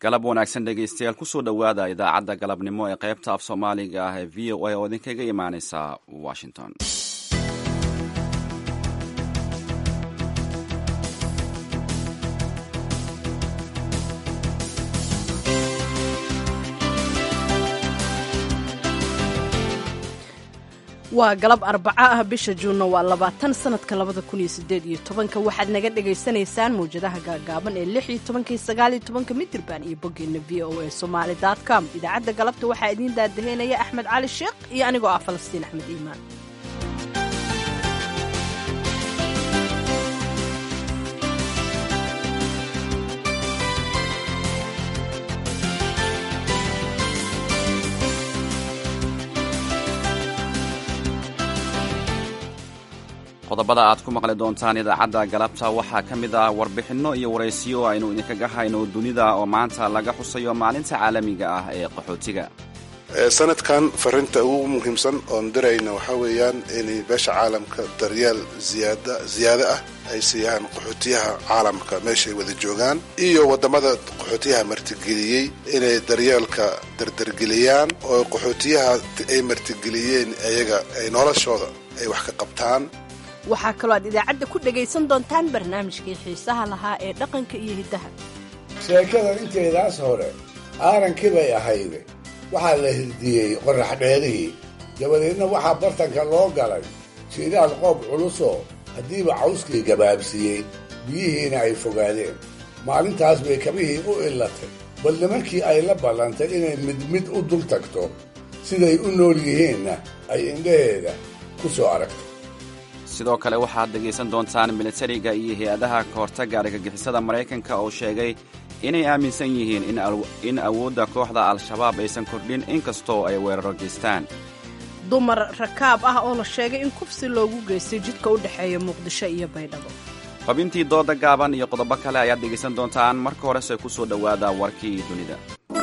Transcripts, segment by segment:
galab wanaagsan dhegaystayaal kusoo dhowaada idaacadda galabnimo ee qaybta af soomaaliga ah ee v o a oo idinkaga imaaneysa washington waa galab arbaco ah bisha juunna waa labaatan sanadka labada kun iyo sideed iyo tobanka waxaad naga dhagaysanaysaan mawjadaha gaagaaban ee lix iyo tobanka iyo sagaal iyo tobanka midirban iyo boggeena v o a somaali dot com idaacadda galabta waxaa idiin daadaheynaya axmed cali sheekh iyo anigoo ah falastiin axmed iimaan qodobada aad ku maqli doontaan idaacadda galabta waxaa ka mid ah warbixinno iyo waraysiyo aynu idinkaga hayno dunida oo maanta laga xusayo maalinta caalamiga ah ee qaxootiga sanadkan farinta ugu muhiimsan oon dirayna waxaa weeyaan inay beesha caalamka daryeel ziyaado ah ay siiyaan qaxootiyaha caalamka meeshaay wada joogaan iyo waddamada qaxootiyaha martigeliyey inay daryeelka dardargeliyaan oo qaxootiyaha ay martigeliyeen ayaga ay noloshooda ay wax ka qabtaan waxaa kaloo aad idaacadda ku dhegaysan doontaan barnaamijkii xiisaha lahaa ee dhaqanka iyo hiddaha sheekada inteedaas hore aarankii bay ahayde waxaa la hirdiyey qorrax dheerihii dabadeedna waxaa bartanka loo galay jiiraal qoob culusoo haddiiba cawskii gabaabsiiyey biyihiina ay fogaadeen maalintaas bay kabihii u illatay bal nimankii ay la ballantay inay mid mid u dul tagto siday u nool yihiinna ay indhaheeda ku soo aragto sidoo kale waxaad dhegaysan doontaan militariga iyo hay-adaha kahortagga argagixisada maraykanka oo sheegay inay aaminsan yihiin in awoodda kooxda al-shabaab aysan kordhin inkastoo ay weeraro geystaan dumar rakaab ah oo la sheegay in kufsi loogu geystay jidka u dhexeeya muqdisho iyo baydhabo xubintii dooda gaaban iyo qodobo kale ayaad dhegaysan doontaan marka horese ku soo dhowaada warkii dunida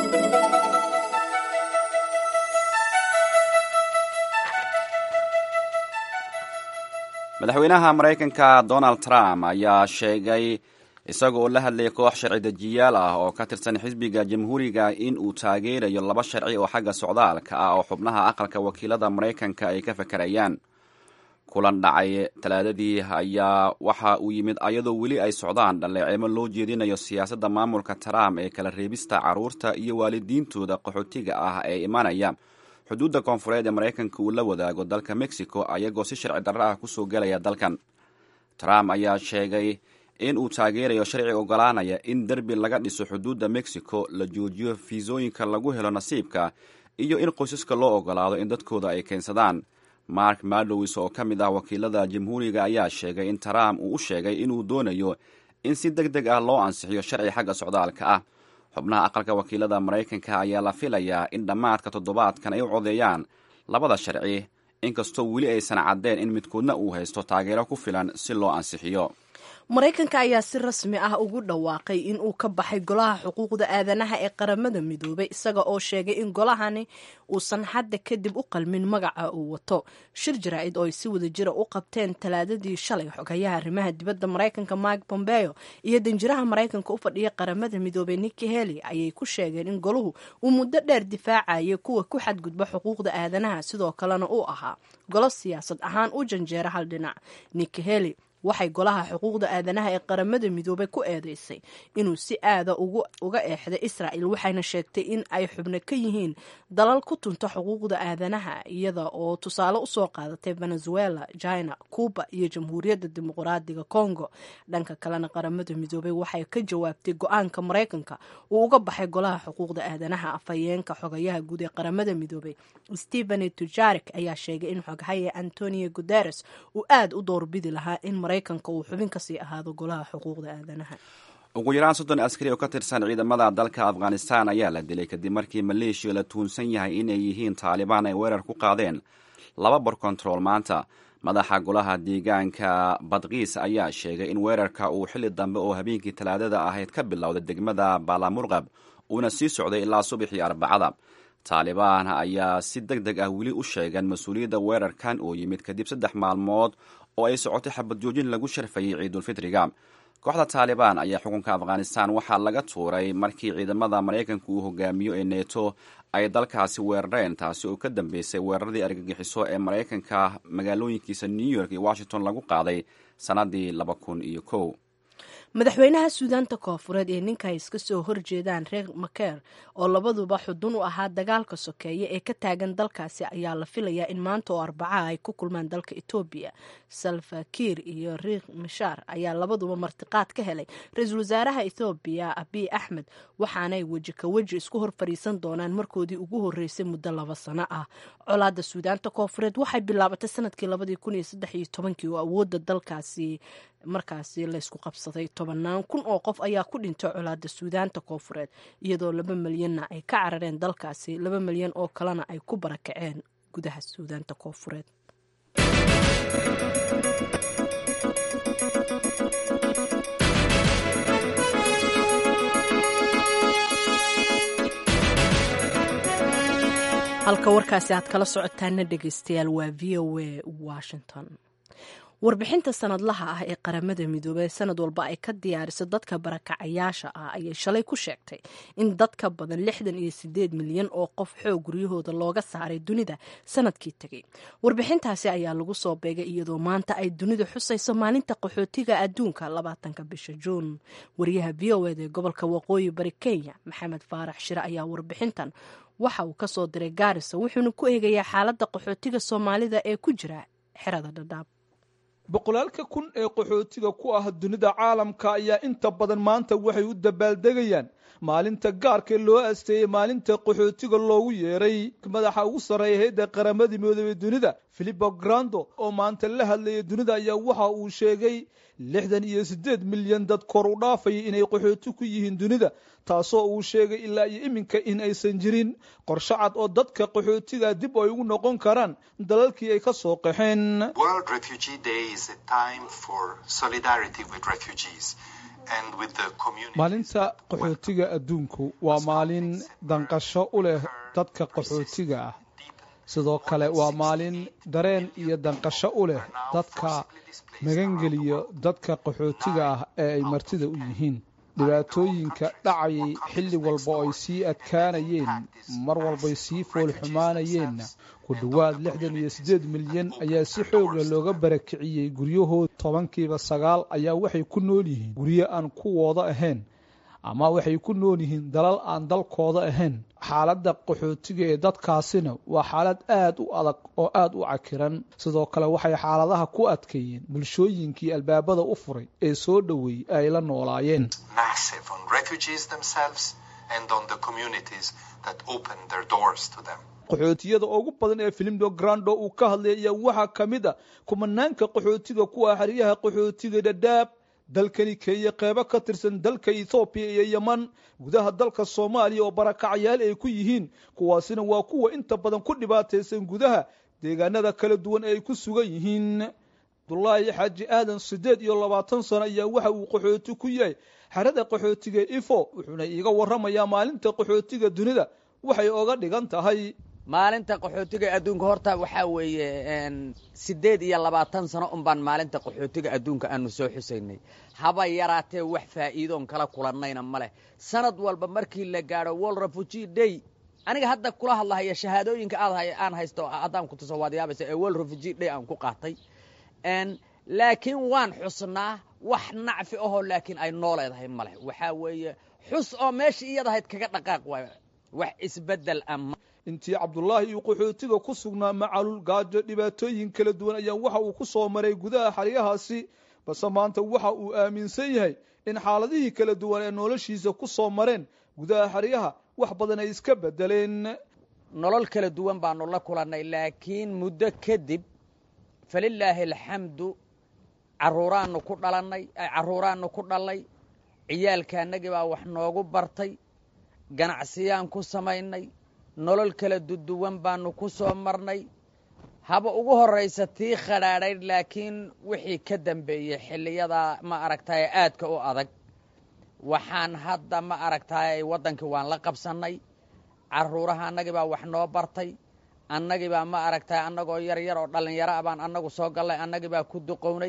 madaxweynaha maraykanka donald trump ayaa sheegay isaga oo la hadlayay koox sharci dejiyaal ah oo ka tirsan xisbiga jamhuuriga in uu taageerayo laba sharci oo xagga socdaalka ah oo xubnaha aqalka wakiilada maraykanka ay ka fakarayaan kulan dhacay talaadadii ayaa waxa uu yimid ayadoo weli ay socdaan dhaleeceemo loo jeedinayo siyaasadda maamulka trump ee kala reebista carruurta iyo waalidiintooda qaxootiga ah ee imanaya xuduudda koonfureed ee maraykanka uu la wadaago dalka mexico ayagoo si sharci darro ah kusoo gelaya dalkan trump ayaa sheegay in uu taageerayo sharci ogolaanaya in derbi laga dhiso xuduudda mexico la joojiyo fiisooyinka lagu helo nasiibka iyo in qoysaska loo ogolaado in dadkooda ay keensadaan mark madowis oo ka mid ah wakiilada jamhuuriga ayaa sheegay in trump uu u sheegay inuu doonayo in si deg deg ah loo ansixiyo sharci xagga socdaalka ah xubnaha aqalka wakiilada maraykanka ayaa la filayaa in dhammaadka toddobaadkan ay u codeeyaan labada sharci inkastoo weli aysan caddeen in midkoodna uu haysto taageero ku filan si loo ansixiyo maraykanka ayaa si rasmi ah ugu dhawaaqay in uu ka baxay golaha xuquuqda aadanaha ee qaramada midoobay isaga oo sheegay in golahani uusan hadda kadib u qalmin magaca uu wato shir jaraa'id oo ay si wada jira u qabteen talaadadii shalay xogayaha arrimaha dibadda maraykanka mike bombeo iyo danjiraha maraykanka u fadhiya qaramada midoobay nikki heli ayay ku sheegeen in goluhu uu muddo dheer difaacayay kuwa ku xadgudba xuquuqda aadanaha sidoo kalena uu ahaa golo siyaasad ahaan u janjeera hal dhinac nikki heli waxay golaha xuquuqda aadanaha ee qaramada midoobay ku eedeysay inuu si aada uga eexday israa'il waxayna sheegtay in ay xubno ka yihiin dalal ku tunta xuquuqda aadanaha iyada oo tusaale usoo qaadatay venezuela china cuba iyo jamhuuriyadda dimuqraadiga congo dhanka kalena qaramada midoobay waxay ka jawaabtay go-aanka maraykanka uu uga baxay golaha xuquuqda aadanaha afhayeenka xogayaha guud ee qaramada midoobay stephen tujarik ayaa sheegay in xoghaya antonio guteres uu aada u doorbidi lahaa in maraykanka uu xubin kasii ahaado golaha xuquuqda aadanaha ugu yaraan soddon askari oo ka tirsan ciidamada dalka afghanistan ayaa la dilay kadib markii maleeshiya la tuunsan yahay inay yihiin taalibaan ay weerar ku qaadeen laba bor kontarool maanta madaxa golaha deegaanka badkiis ayaa sheegay in weerarka uu xilli dambe oo habeenkii talaadada ahayd ka bilowday degmada baalamurqab uuna sii socday ilaa subaxii arbacada taalibaan ayaa si deg deg ah weli u sheegan mas-uuliyadda weerarkan oo yimid kadib saddex maalmood oo ay socotay xabad joojin lagu sharfayay ciidulfitriga kooxda taalibaan ayaa xukunka afghanistan waxaa laga tuuray markii ciidamada maraykanka uu hogaamiyo ee neto ay dalkaasi weerareen taasi oo ka dambeysay weeraradii argagixiso ee maraykanka magaalooyinkiisa new york iyo washington lagu qaaday sannadii laba kun iyo kow madaxweynaha suudaanta koofureed ee ninka ay iska soo horjeedaan reer makeer oo labaduba xudun u ahaa dagaalka sokeeye ee ka taagan dalkaasi ayaa la filayaa in maanta oo arbacaha ay ku kulmaan dalka etoobiya salfakiir iyo riik mashaar ayaa labaduba martiqaad ka helay ra-iisul wasaaraha ethoobiya abiy axmed waxaanay weji ka weji isku hor fadhiisan doonaan markoodii ugu horreysay muddo laba sano ah colaadda suudaanta koofureed waxay bilaabatay sanadkii labadii kun iyo saddex iyo tobankii oo awoodda dalkaasi markaasi laysku qabsaday tobannaan kun oo qof ayaa ku dhintay colaadda suudaanta koofureed iyadoo laba milyanna ay ka carareen dalkaasi laba milyan oo kalena ay ku barakaceen gudaha suudaanta koofureed halka warkaasi aad kala socotaana dhegeystayaal waa v o a washington warbixinta sanadlaha ah ee qaramada midoobey sanad walba ay ka diyaariso dadka barakacayaasha ah ayay shalay ku sheegtay in dad ka badan lixdan iyo sideed milyan oo qof xoog guryahooda looga saaray dunida sanadkii tegey warbixintaasi ayaa lagu soo beegay iyadoo maanta ay dunida xusayso maalinta qaxootiga adduunka labaatanka bisha juun wariyaha v o ed ee gobolka waqooyi bari kenya maxamed faarax shire ayaa warbixintan waxa uu kasoo diray gaarisa wuxuuna ku eegayaa xaaladda qaxootiga soomaalida ee ku jira xerada dhadhaab boqolaalka kun ee qaxootiga ku ah dunida caalamka ayaa inta badan maanta waxay u dabaaldegayaan maalinta gaarka loo asteeyey maalinta qaxootiga loogu yeeray madaxa ugu sarreeya hayadda qaramadii midoobey dunida filipo grando oo maanta la hadlayay dunida ayaa waxa uu sheegay lixdan iyo siddeed milyan dad kor u dhaafaya inay qaxooti ku yihiin dunida taasoo uu sheegay ilaa iyo iminka in aysan jirin qorshe cad oo dadka qaxootiga dib ay ugu noqon karaan dalalkii ay ka soo qaxeen maalinta qaxootiga adduunku waa maalin danqasho u leh dadka qaxootiga ah sidoo kale waa maalin dareen iyo danqasho u leh dadka magangeliyo dadka qaxootiga ah ee ay martida u yihiin dhibaatooyinka dhacayay xilli walba oo ay sii adkaanayeen mar walbay sii foolxumaanayeenna ku dhowaad lixdan iyo siddeed milyan ayaa si xooga looga barakiciyey guryahooda tobankiiba sagaal ayaa waxay ku nool yihiin guryo aan kuwooda ahayn ama waxay ku nool yihiin dalal aan dalkooda ahayn xaaladda qaxootiga ee dadkaasina waa xaalad aad u adag oo aad u cakiran sidoo kale waxay xaaladaha ku adkeeyeen bulshooyinkii albaabada u furay ee soo dhoweeyey ay la noolaayeen qaxootiyada ugu badan ee filimdo grando uu ka hadlay ayaa waxaa ka mid a kumanaanka qaxootiga ku ah xeryaha qaxootiga dhadhaab dalkani kenya qeybo ka tirsan dalka ethoobiya iyo yeman gudaha dalka soomaaliya oo barakacyaal ay ku yihiin kuwaasina waa kuwa inta badan ku dhibaataysan gudaha deegaanada kala duwan ee ay ku sugan yihiin abdulaahi xaaji aadan siddeed iyo labaatan sano ayaa waxa uu qaxooti ku yahay xerada qaxootiga ifo wuxuuna iiga warramayaa maalinta qaxootiga dunida waxay oga dhigan tahay maalinta qaxootiga adduunka horta waxaa weeye siddeed iyo labaatan sano un baan maalinta qaxootiga adduunka aanu soo xusaynay haba yaraatee wax faa'iidoon kala kulannayna ma leh sanad walba markii la gaadho world refugee day aniga hadda kula hadlahaya shahaadooyinka aad aan haysto haddaan ku tuso waad yaabaysa ee world refugee day aan ku qaatay laakiin waan xusnaa wax nacfi ahoo laakiin ay noo leedahay ma leh waxaa weeye xus oo meeshii iyadahayd kaga dhaqaaq waayo wax isbeddel ama intii cabdulaahi iyo qaxootiga ku sugnaa macalul gaajo dhibaatooyin kala duwan ayaa waxa uu ku soo maray gudaha xeryahaasi balse maanta waxa uu aaminsan yahay in xaaladihii kala duwan ee noloshiisa ku soo mareen gudaha xeryaha wax badan ay iska beddeleen nolol kala duwan baanu la kulannay laakiin muddo kadib falilaahi alxamdu caruuraannu ku dhalannay carruuraannu ku dhallay ciyaalkaannagii baa wax noogu bartay ganacsiyaan ku samaynay nolol kala duduwan baanu ku soo marnay haba ugu horraysa tii khadhaadhayd laakiin wixii ka dambeeyey xilliyadaa ma aragtaye aadka u adag waxaan hadda ma aragtaye waddankii waan la qabsannay carruuraha annagii baa wax noo bartay annagii baa ma aragtaye annagoo yar yar oo dhallinyaro ah baan annagu soo gallay annagii baa ku duqownay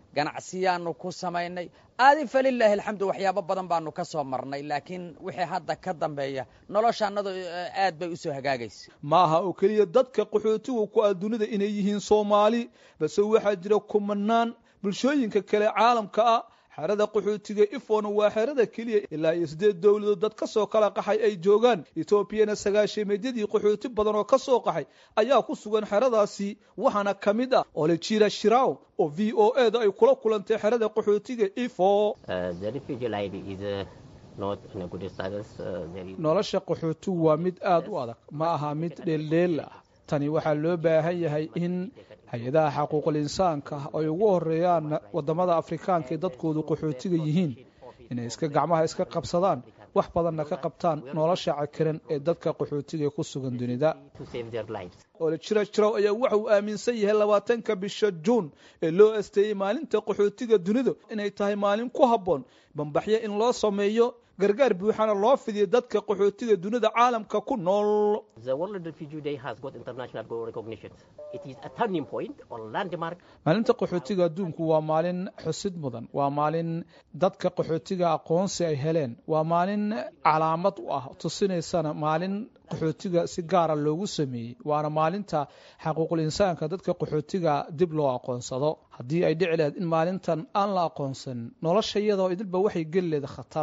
ganacsiyaanu ku samaynay aadi falilaahi alxamdu waxyaabo badan baanu ka soo marnay laakiin wixii hadda ka dambeeya noloshaannadu aad bay u soo hagaagaysa ma aha oo keliya dadka qaxootiga ku ah dunida inay yihiin soomaali balse waxaa jira kumanaan bulshooyinka kale caalamka ah xerada qaxootiga ifona waa xerada keliya ilaa iyo siddeed dowladood dad ka soo kala qaxay ay joogaan etoobiyana sagaashameedyadii qaxooti badan oo ka soo qaxay ayaa ku sugan xeradaasi waxaana ka mid ah olejira shiraw oo v o e da ay kula kulantay xerada qaxootiga ifo nolosha qaxootigu waa mid aada u adag ma aha mid dheeldheel ah tani waxaa loo baahan yahay in hay-adaha xaquuqul insaanka ay ugu horeeyaan wadamada afrikaanka ee dadkoodu qaxootiga yihiin inay iska gacmaha iska qabsadaan wax badanna ka qabtaan nolosha cakiran ee dadka qaxootiga ee ku sugan dunida olejira jirow ayaa waxa uu aaminsan yahay labaatanka bisha juun ee loo asteeyey maalinta qaxootiga dunida inay tahay maalin ku habboon bambaxyo in loo sameeyo gargaar buuxana loo fidiyo dadka qaxootiga dunida caalamka ku nool maalinta qaxootiga adduunku waa maalin xusid mudan waa maalin dadka qaxootiga aqoonsi ay heleen waa maalin calaamad u ah tusinaysana maalin qaxootiga si gaara loogu sameeyey waana maalinta xaquuqul insaanka dadka qaxootiga dib loo aqoonsado haddii ay dhici lahayd in maalintan aan la aqoonsanin nolosha iyadoo idilba waxay geli leeda khatar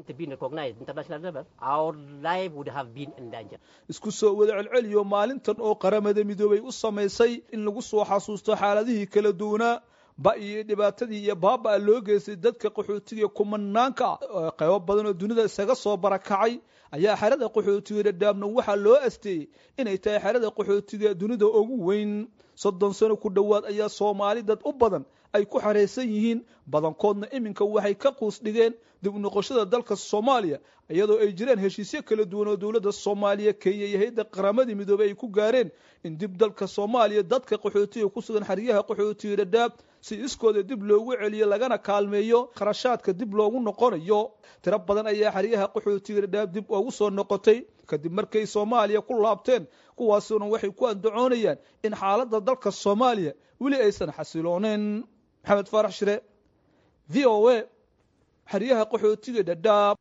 isku soo wada celceliyo maalintan oo qaramada midoobay u samaysay in lagu soo xasuusto xaaladihii kala duwanaa ba iyo dhibaatadii iyo baaba loo geystay dadka qaxootiga kumanaanka ah qaybo badan oo dunida isaga soo barakacay ayaa xerada qaxootiga dhadhaabna waxaa loo asteeyey inay tahay xerada qaxootiga dunida ugu weyn soddon sano ku dhowaad ayaa soomaali dad u badan ay ku xaraysan yihiin badankoodna iminka waxay ka quus dhigeen dib u noqoshada dalka soomaaliya iyadoo ay jireen heshiisyo kala duwan oo dowladda soomaaliya kenya iyo hay-adda qaramadii midoobey ay ku gaareen in dib dalka soomaaliya dadka qaxootiga ku sugan xeryaha qaxootiga dhadhaab si iskooda dib loogu celiyo lagana kaalmeeyo kharashaadka dib loogu noqonayo tiro badan ayaa xeryaha qaxootiga dhadhaab dib ugu soo noqotay kadib markay soomaaliya ku laabteen kuwaasuna waxay ku andacoonayaan in xaaladda dalka soomaaliya weli aysan xasilooneyn maxamed faarax shire v o a xeryaha qaxootiga dhadhaab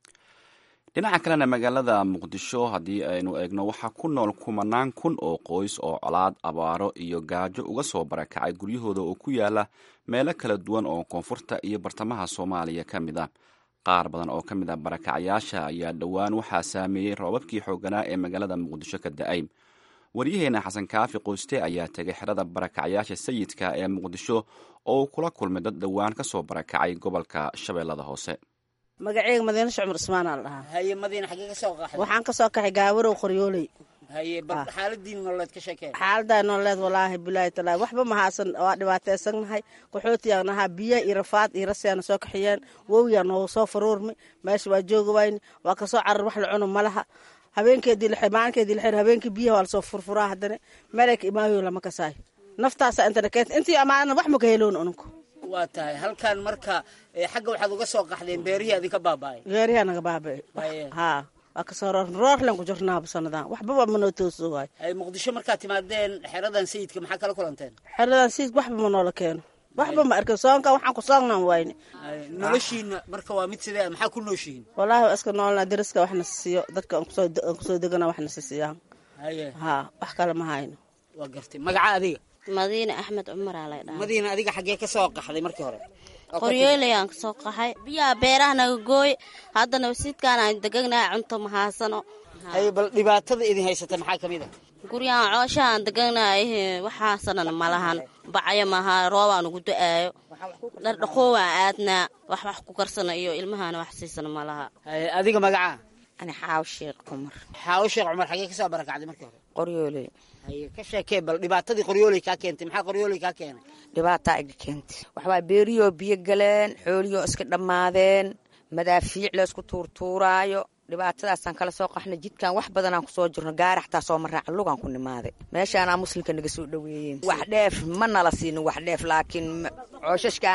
dhinaca kalena magaalada muqdisho haddii aynu eegno waxaa ku nool kumanaan kun oo qoys oo colaad abaaro iyo gaajo uga soo barakacay guryahooda oo ku yaala meelo kala duwan oo koonfurta iyo bartamaha soomaaliya ka mid ah qaar badan oo ka mid ah barakacayaasha ayaa dhowaan waxaa saameeyey roobabkii xooganaa ee magaalada muqdisho ka da-ay waryaheena xasan kaafi qoyste ayaa tegay xerada barakacyaasha sayidka ee muqdisho oo uu kula kulmay dad dhowaan ka soo barakacay gobolka shabeellada hoose magaceyga madiine shcumar ismaanaa la dhahaa haye madiina xaggee ka soo qaxday waxaan ka soo kaxay gaawarow qoryooley haye bal xaaladiin nololeed ka sheekeen xaaladaa nololeed walaahi bilaahi talaahi waxba mahaasan waa dhibaataysannahay qaxootiyaa nahaa biyo iyo rafaad iyo rasiyaana soo kaxiyeen wowyaa noogu soo faruurmi meesha waa jooga wayni waa kasoo carar wax la cuno malaha habeenkeedii la maalinkeedii la xir habeenkii biyaha waa lasoo furfuraa haddana meelka imaayo lama kasaayo naftaasa intana keenta intii amaana wax maka heloon ununku waa tahay halkan marka xagga waxaad uga soo qaxdeen beerihii adinka baaba'ay geeriyaa naga baaba'e haa waa kasoo roor roorlen ku jirnaaba sanadan waxbaba manoo tooso waay ay muqdisho markaad timaadeen xeradan sayidka maxaa kala kulanteen xeradan sayidka waxba ma noola keeno waxba ma arkin soonka waxaan ku soonnaan wayne noloshiina marka waa mid sidee maxaa ku nooshihiin wallaahi waa iska noolnaa dariska waxna siiyo dadka aan kusoo degana waxna siisiyaan haye haa wax kale ma hayno waa gartay magaca adiga madiine axmed cumaraa lay dhaha madiina adiga xaggee ka soo qaxday markii hore qoryooleyaan kasoo qaxay biyaha beeraha naga gooy haddana wasiidkaan aan degagnahay cunto mahaasano haye bal dhibaatada idin haysata maxaa ka mid a guryahan cooshaha aan degagnahay waxaasanan malahan bacyo maaha roobaan ugu da-aayo dhardhaqoowaan aadnaa wax wax ku karsana iyo ilmahana wax siisana malaha haye adiga magacaa ani xaaw sheekh cumar xaawo sheekh cumar xaggee kasoo barakacday markii hore qoryooley haye ka sheekee bal dhibaatadii qoryooley kaa keentay maxaa qoryooley kaa keenay dhibaataa iga keentay waxbaa beeriyoo biyo galeen xooliyoo iska dhammaadeen madaafiic laysku tuurtuuraayo dhibaatadaasaan kala soo qaxnay jidkan wax badanaan kusoo jirno gaari xataa soo maraaca lugaan ku nimaaday meeshaanaa muslimka naga soo dhoweeyeen wax dheef ma nala siinin wax dheef laakiin cooshashkaana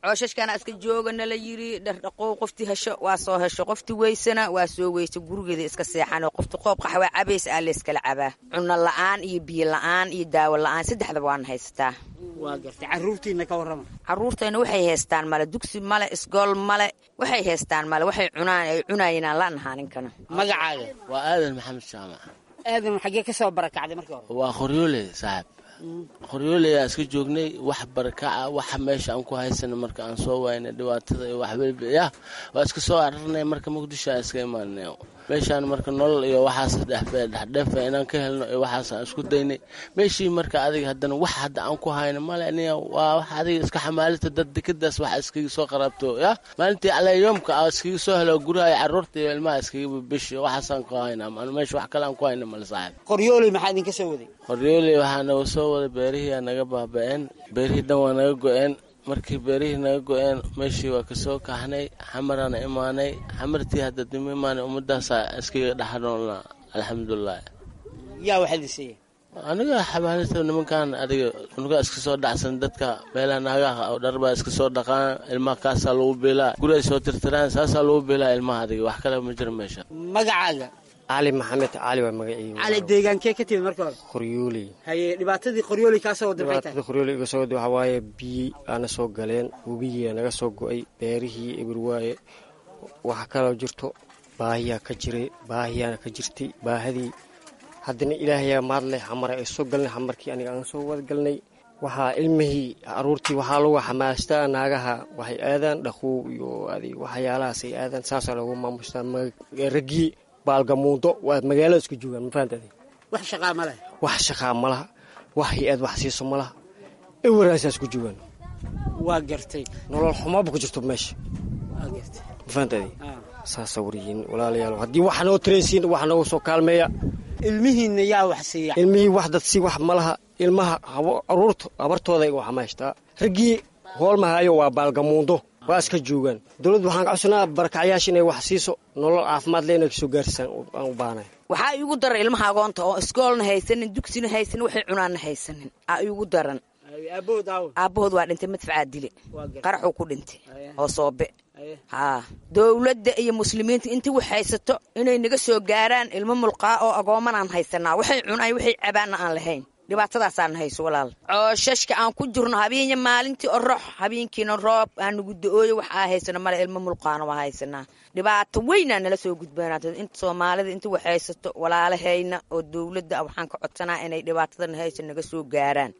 cooshashkana iska joogana la yiri dhardhaqow qoftii hesho waa soo hesho qoftii weysana waa soo weysa gurigeeda iska seexan oo qofti qoob qaxwaa cabays aa layskala cabaa cunno la-aan iyo biyo la-aan iyo daawo la-aan saddexdaba waana haysataa waa gartay caruurtiina ka warrama caruurtayna waxay haystaan male dugsi male isgool male waxay haystaan male waxay cunaan ay cunaayinaan la nahaa ninkana magacaaga waa aadan maxamed jaamac aadan xaggee ka soo barakacday markii hore waa qoryoole saaxib qoryooleyaan iska joognay wax barakaca waxa meesha aan ku haysana marka aan soo waynay dhibaatada iyo waxweliba yah waa iska soo ararnay marka muqdisho aan iska imaanay meeshaan marka nolol iyo waxaas dhexdheefa inaan ka helno iyo waxaas aan isku daynay meeshii marka adiga haddana wax hadda aan ku hayno male aniga waa wax adiga iska xamaalita dad dekadaas waxa iskaga soo qaraabto yah maalintii aleyoomka a iskaga soo helo guraha iyo carruurta iyo ilmaha iskaga bishi waxaasaan ku haynaa meesha wax kale aan ku hayna male saaxib qoryooley maxaa idinka soo waday qoryooley waxaa naga soo waday beerihii aa naga baaba-een beerihii dhan waa naga go-een markii beerihii naga go-een meeshii waa kasoo kaxnay xamaraana imaanay xamartii hadda dima imaanay ummadaasaa iskaga dhexnoolna alxamdulilah yaa waxaad isiiya aniga xabaalita nimankan adiga unuga iska soo dhacsan dadka meelaha naagaha oo dharbaa iska soo dhaqaan ilmaha kaasaa lagu biilaa guriay soo tirtiraan saasaa lagu biilaa ilmaha adiga wax kale ma jiro meesha magacaaga cali maxamed cali waa magaciiga cali deegaankee ka timid marka hore qoryooley haye dhibaatadii qoryooley kaa soo waday maxay tahay dhibaatada qoryooley iga soo waday waxaa waaye biyi aana soo galeen webigiia naga soo go-ay beerihii eber waaye waxa kaloo jirto baahiyaa ka jiray baahiyaana ka jirtay baahadii haddana ilaahayaa maadleh xamara ay soo galnay xamarkii aniga aan soo wadagalnay waxaa ilmihii caruurtii waxaa lagu xamaastaa naagaha waxay aadaan dhaqow iyo adig waxyaalahaas ay aadaan saasaa loogu maamustaa raggii baalgamuundo waa magaalada isku joogaan mafahantaadi wax shaqaa ma leh wax shaqaa ma laha wax hay-ad wax siiso ma laha ewaraasaa isku joogaan waa gartay nolol xumaba ku jirto meesha waa gartay mafahantaadi saasa waryihiin walaalayaal haddii wax noo tareensiin wax noogu soo kaalmeeya ilmihiinna yaa wax siiya ilmihii wax dad si wax ma laha ilmaha caruurta habartooda iga waxmaashtaa raggii hoolmahaayo waa baalgamuundo waa iska joogaan dowladda waxaan ka codsanaa barakacyaasha inay wax siiso nolol caafimaad le inay kasoo gaarsaan aan u baahnay waxaa iigu daran ilmaha agoonta oo iskoolna haysanin dugsina haysanin waxay cunaanna haysanin aa iigu daran aabahood aawo aabbahood waa dhintay madfacaa dile qaraxuu ku dhintay oo soobe haa dowladda iyo muslimiinta intii wax haysato inay naga soo gaaraan ilmo mulqaa oo agoomanaan haysanaa waxay cunay waxay cabaanna aan lahayn dhibaatadaasaan hayso walaal cooshashka aan ku jirno habeenya maalintii orox habeenkiina roob aan nagu da-ooyo wax aa haysano male ilmo mulqaana waa haysanaa dhibaato weynaa nala soo gudbaanaata inta soomaalida inta wax haysato walaalahayna oo dowladda waxaan ka codsanaa inay dhibaatadan haysa naga soo gaaraan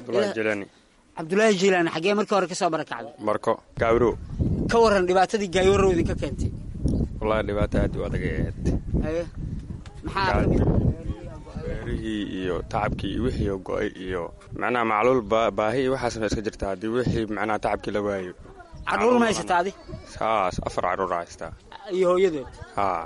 cabdulaahi jiilaani xaggee markii hore ka soo barakacday marko gaawro ka waran dhibaatadii gaayoro idinka keentay wallahi dhibaato aad u adag ay ahayd haye maxaa kamid beerihii iyo tacabkii iyo wixii oo go-ay iyo macnaha macluul baahi iyo waxaasna iska jirta haddii wixii macnaha tacabkii la waayo carruur ma haysataa adi saas afar carruur haystaa iyo hooyadood haa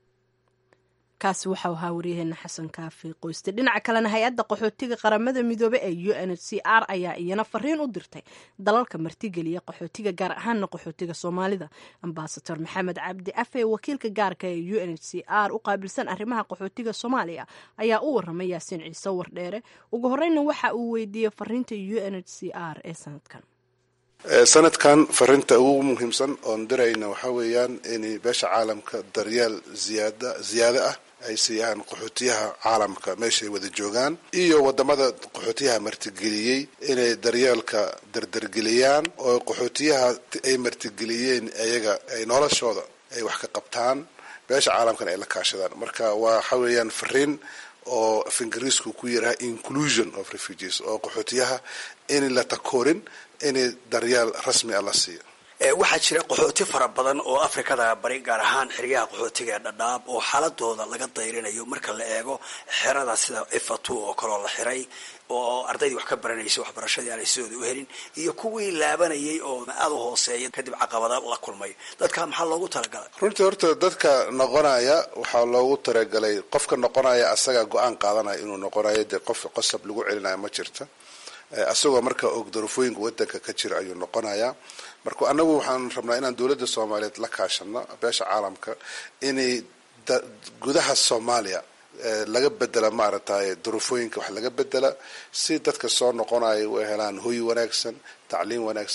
kaasi waxau ahaa waryaheena xasan kaafi qoyste dhinaca kalena hay-adda qaxootiga qaramada midoobe ee u n h c r ayaa iyana fariin u dirtay dalalka martigeliya qaxootiga gaar ahaana qaxootiga soomaalida ambasador maxamed cabdi afe wakiilka gaarka ee u n h c r u qaabilsan arrimaha qaxootiga soomaaliya ayaa u waramay yaasiin ciise wardheere ugu horeyna waxa uu weydiiyey fariinta u n h c r ee sanadkan sanadkan farinta ugu muhiimsan oon dirayna waxaa weeyaan in beesha caalamka daryeel ziyaada ziyaado ah ay siiyaan qaxootiyaha caalamka meeshay wada joogaan iyo wadamada qaxootiyaha martigeliyey inay daryeelka dardargeliyaan oo qaxootiyaha ay martigeliyeen ayaga ay noloshooda ay wax ka qabtaan beesha caalamkana ay la kaashadaan marka waxa weeyaan fariin oo af ingiriisku ku yiraha inclusion of refugees oo qaxootiyaha in la takoorin in daryeel rasmi a la siiyo waxaa jira qaxooti fara badan oo afrikada bari gaar ahaan xeryaha qaxootiga ee dhadhaab oo xaaladooda laga dayrinayo marka la eego xerada sida ifatu oo kaloo la xiray oo ardaydii wax ka baranaysay waxbarashadii aanay sidooda u helin iyo kuwii laabanayay oo aada u hooseeya kadib caqabada la kulmay dadka maxaa loogu talagalay runtii horta dadka noqonaya waxaa loogu talagalay qofka noqonaya asaga go-aan qaadanaya inuu noqonayo dee qof qosab lagu celinayo ma jirta isagoo marka og darafooyinka wadanka ka jira ayuu noqonayaa marka anagu waxaan rabnaa inaan dowladda soomaaliyeed la kaashano beesha caalamka inay gudaha soomaaliya laga bedela maaragtay darafooyinka wax laga bedela si dadka soo noqonaya u helaan hoy wanaagsan tacliim wanaagsan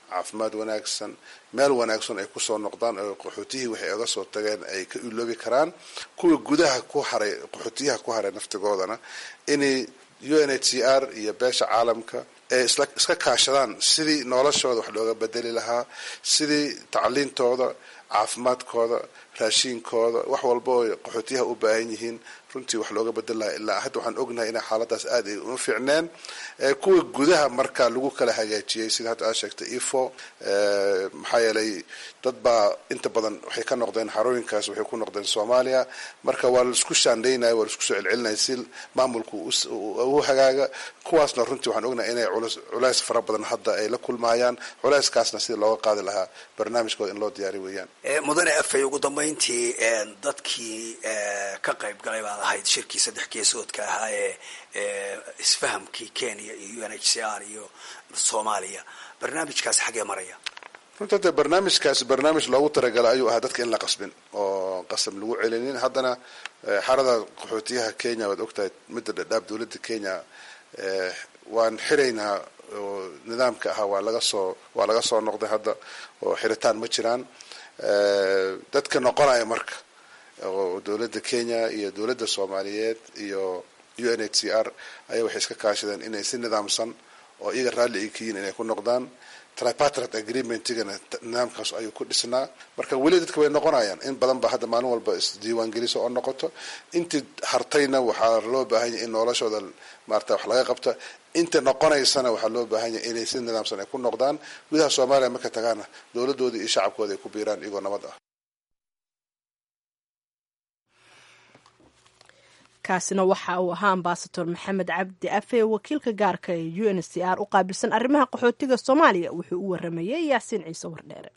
caafimaad wanaagsan meel wanaagsan ay kusoo noqdaan oo qaxootiyihii waxay oga soo tageen ay ka iloobi karaan kuwa gudaha ku haray qaxootiyaha ku haray naftigoodana inay u n h c r iyo beesha caalamka ay iska kaashadaan sidii noloshooda wax looga bedeli lahaa sidii tacliintooda caafimaadkooda raashiinkooda wax walba oo qaxootiyaha u baahan yihiin runtii wax looga bedel lahaa ilaa hadda waxaan ognahay inay xaaladaas aad ay uma fiicneen kuwa gudaha marka lagu kala hagaajiyey sida hadda aad sheegtay ifo maxaa yeelay dad baa inta badan waxay ka noqdeen xarooyinkaas waxay ku noqdeen soomaaliya marka waa laisku shaandaynaya waa laisku soo celcelinaya si maamulku u hagaaga kuwaasna runtii waxaan ognahay inay culays fara badan hadda ay la kulmayaan culayskaasna sida looga qaadi lahaa barnaamijkooda in loo diyaari weeyaan mudane afay ugu dambayntii dadkii ka qayb galay baad ahayd shirkii saddex geesoodka ahaa ee isfahamkii kenya iyo u n h c r iyo soomaaliya barnaamijkaasi xaggee maraya runta de barnaamijkaasi barnaamij loogu talagalay ayuu ahaa dadka in la qasbin oo qasab lagu celinin haddana xarada qaxootiyaha kenya waad ogtahay midda dhadhaab dowladda kenya waan xiraynaa oo nidaamka ahaa waa laga soo waa laga soo noqday hadda oo xiritaan ma jiraan dadka noqonaya marka oo dowladda kenya iyo dowladda soomaaliyeed iyo u n h c r ayaa waxay iska kaashadeen inay si nidaamsan oo iyaga raalli ay ka yihin inay ku noqdaan tripartite agreementigana nidaamkaas ayuu ku dhisnaa marka weli dadka way noqonayaan in badan ba hadda maalin walba isdiiwaan geliso oo noqoto intii hartayna waxaa loo baahan yahay in noloshooda maarata wax laga qabta inta noqonaysana waxaa loo baahan yahay inay si nidaamsan ay ku noqdaan gudaha soomaaliya marka tagaana dowladooda iyo shacabkooda ay ku biiraan iyagoo nabad ah kaasina waxa uu ahaa ambasador maxamed cabdi afe wakiilka gaarka ee u n c r u qaabilsan arrimaha qaxootiga soomaaliya wuxuu u waramayey yaasiin ciise wardheere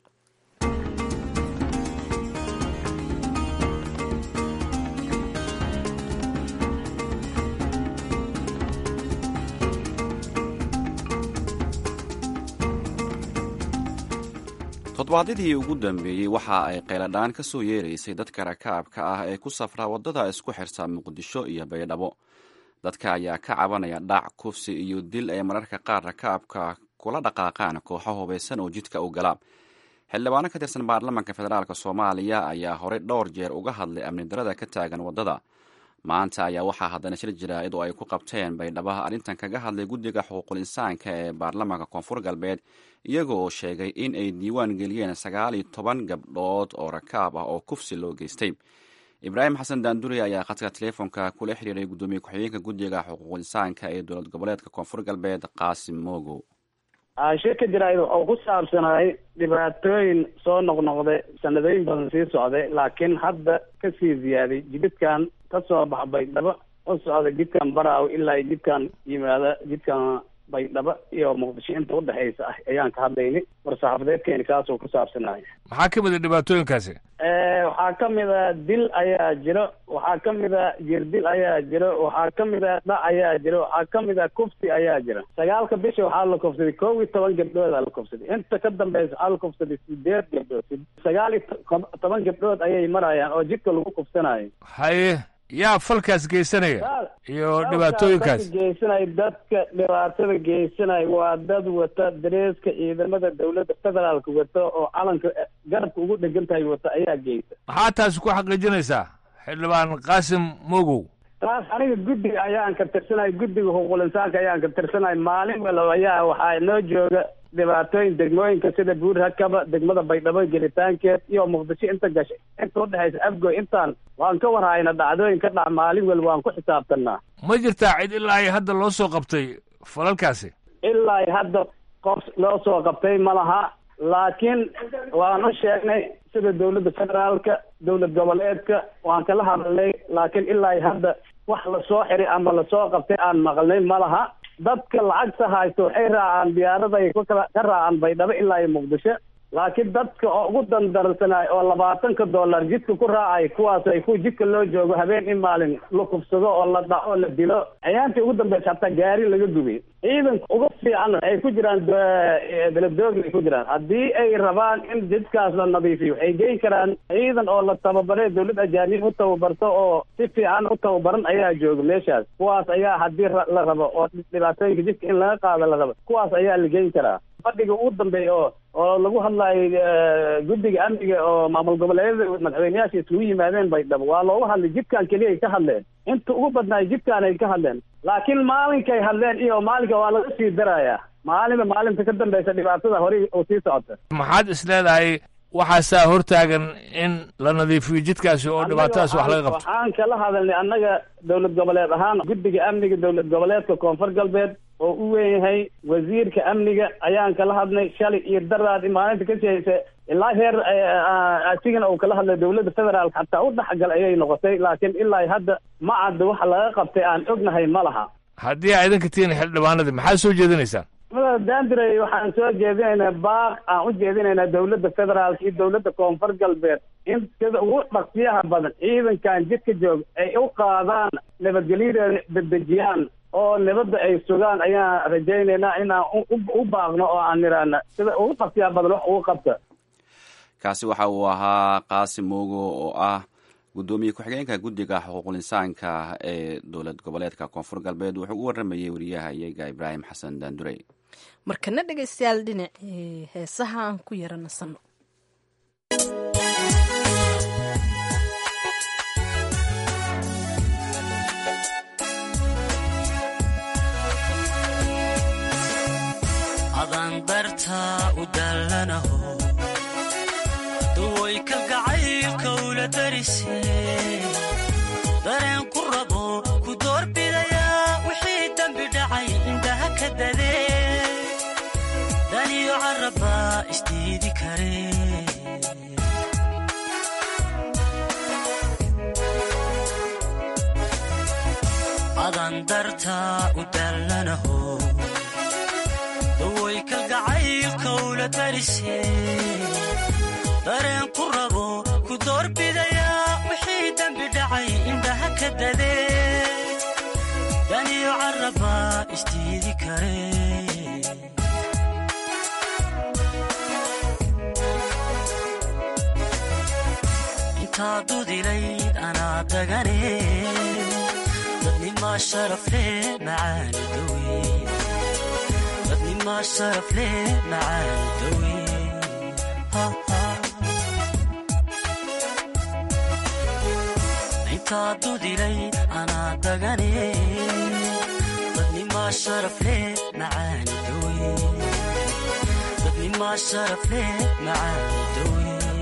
todobaadyadii ugu dambeeyey waxa ay qayladhaan ka soo yeeraysay dadka rakaabka ah ee ku safra waddada isku xirta muqdisho iyo baydhabo dadka ayaa ka cabanaya dhac kufsi iyo dil ay mararka qaar rakaabka kula dhaqaaqaan kooxo hubaysan oo jidka u gala xildhibaano ka tirsan baarlamaanka federaalk soomaaliya ayaa horey dhowr jeer uga hadlay amni darada ka taagan waddada maanta ayaa waxaa haddana shir jaraa'id oo ay ku qabteen baydhabaha arrintan kaga hadlay guddiga xuquuqul insaanka ee baarlamaanka koonfur galbeed iyagoo sheegay in ay diiwaan geliyeen sagaal iyo toban gabdhood oo rakaab ah oo kufsi loo geystay ibraahim xasan daanduri ayaa khadka teleefonka kula xiriiray guddoomiye ku-xigeenka guddiga xuquuqul insaanka ee dowlad goboleedka koonfur galbeed qaasim mogo shirka jaraa'id oo ku saabsanaay dhibaatooyin soo noqnoqday sanadooyin badan sii socday laakiin hadda kasii ziyaaday jididkan ka soo bax baydhabo u socda jidkan baraaw ilaa jidkan yimaada jidkan baydhabo iyo muqdisho inta udhexaysa ah ayaan ka hadlaynay war-saxaafadeedkeeni kaasoo ku saabsanaya maxaa ka mid a dhibaatooyinkaasi waxaa ka mid a dil ayaa jiro waxaa ka mid a jirdil ayaa jiro waxaa ka mid a dhac ayaa jiro waxaa ka mid a kufsi ayaa jira sagaalka bisha waxaa la kufsaday kow iyo toban gabdhoodaa la kufsaday inta ka dambeysa waxaa la kufsaday sideed gabdhood sagaal iyo toban gabdhood ayay marayaan oo jidka lagu kufsanayo haye yaa falkaas geysanaya iyo dhibaatooyinkaas geysanaya dadka dhibaatada geysanaya waa dad wata dareeska ciidamada dowladda federaalka wata oo calanka garabka ugu dhegan tahay wata ayaa geysa maxaa taasi ku xaqiijinaysaa xildhibaan qaasim mogow taas aniga guddiga ayaan ka tirsanay guddiga xuquuqul insaanka ayaan ka tirsanay maalin walba ayaa waxaa noo jooga dhibaatooyin degmooyinka sida buur hakaba degmada baydhabo gelitaankeed iyo muqdisho inta gashay inta udhexaysa afgoy intaan waan ka warhayna dhacdooyin ka dhac maalin walba waan ku xisaabtanaa ma jirtaa cid ilaa ay hadda loo soo qabtay falalkaasi ilaa ay hadda qof loo soo qabtay ma laha laakiin waan u sheegnay sida dowladda federaalka dowlad goboleedka waan kala hadalnay laakiin ilaa ay hadda wax lasoo xiray ama lasoo qabtay aan maqlnay ma laha dadka lacagta haysto waxay raacaan diyaaraday kukala ka raacaan baydhabo ilaa iyo muqdisho laakiin dadka oo ugu dandarsanaay oo labaatanka dollar jidka ku raacay kuwaas ay ku jidka loo joogo habeen in maalin la kufsado oo la dhaco la dilo ayaantii ugu dambeysa hataa gaari laga gubay ciidanka uga fiican ay ku jiraan beledooga ay ku jiraan haddii ay rabaan in jidkaas la nadiifiyo waxay geyn karaan ciidan oo la tababaray dowlad ajaanib u tababarto oo si fiican u tababaran ayaa jooga meeshaas kuwaas ayaa haddii la rabo oo dhibaatooyinka jidka in laga qaado la rabo kuwaas ayaa la geyn karaa fadhiga ugu dambeeya oo oo lagu hadlayo guddiga amniga oo maamul goboleedyada madaxweyneyaasha isugu yimaadeen baydhabo waa looga hadlay jidkan keliya ay ka hadleen inta ugu badnaay jidkaan ay ka hadleen laakiin maalinkay hadleen iyo maalinka waa laga sii darayaa maalinba maalinta ka dambeysa dhibaatada horey oo sii socota maxaad is leedahay waxaasaa hortaagan in la nadiifiyo jidkaasi oo dhibaatadaas wax laga qabto waxaan kala hadalnay annaga dowlad goboleed ahaan guddiga amniga dowlad goboleedka koonfur galbeed oo u weyn yahay wasiirka amniga ayaan kala hadlay shalay iyo daraad maalinta ka shehaysa ilaa heer asigana uu kala hadlay dowladda federaalka xataa u dhexgal ayay noqotay laakiin ilaa hadda ma cadda waxa laga qabtay aan ognahay ma laha haddii aa idinka tihiin xildhibaanadii maxaad soo jeedinaysaan dandray waxaan soo jeedinaynaa baaq aan u jeedinaynaa dowladda federaalka iyo dowladda koonfur galbeed in sida ugu dhaqsiyaha badan ciidankan jidka joog ay u qaadaan nabadgelyadeeda dedejiyaan oo nabadda ay sugaan ayaan rajaynaynaa inaan u baaqno oo aan niraana sida ugu dhaqsiyaha badan wax ugu qabta kaasi waxa uu ahaa qaasim moogo oo ah guddoomiye ku-xigeenka guddiga xuquuqul insaanka ee dowlad goboleedka koonfur galbeed wuxuu u waramayey wariyaha iyaga ibraahim xasan daandurey markana dhegaystayaal dhinacii heesaha aan ku yara nasanno adaan dartaa u dallanaho duway kalgacaylka ula darise dareen ku rabo ku doorbidayaa wixii dembi dhacay indhaha ka dadee daniyo carrabbaa isdiidi kare adaan dartaa u dallanaho duway kalgacaylka ula darise dareen ku rabo ku doorbidayaa wixii dembi dhacay indhaha ka dadee daniyo carrabbaa isdiidi kare intaa dudilayd anaa dagane dadnimaa sharafle macaani dawe dadnimaa sharafle macaani dawe intaa dudilay anaa dagane dadnimaa sharafle macaani dawe dadnimaa sharafle macaani dawe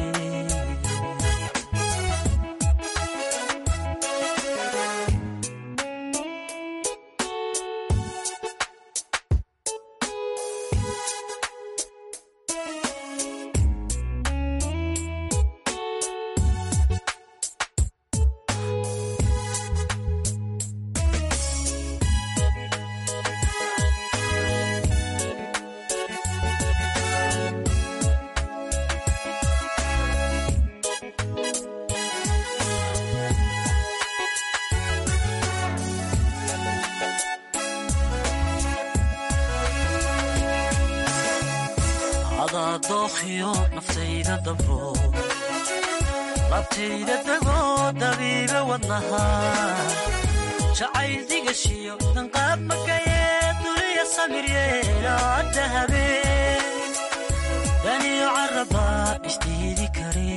adaa dookhiyo naftayda dabro labtayda degoo dabiibe wadnaha jacayl digashiyo danqaab magayee duliya samiryeelaada habeen daniyo carrabbaa isdiidi kare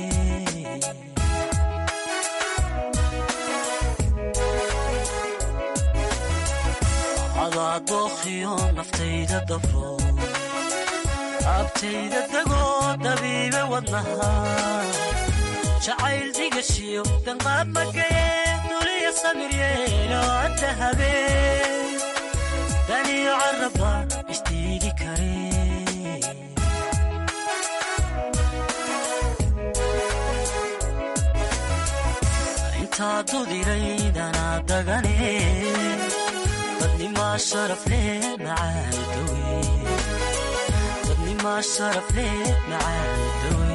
adaa dookhiyo naftayda dabro abtayda degoo dabiibe wadnaha jacayl digashiyo danqaab magayee duliya samiryeelo adda habeen daniyo carrabba isdiidi kare intaa dudiraydanaa dagane dadnimaa sharafle macaani dawe dadnimaa sharafle macaani dawe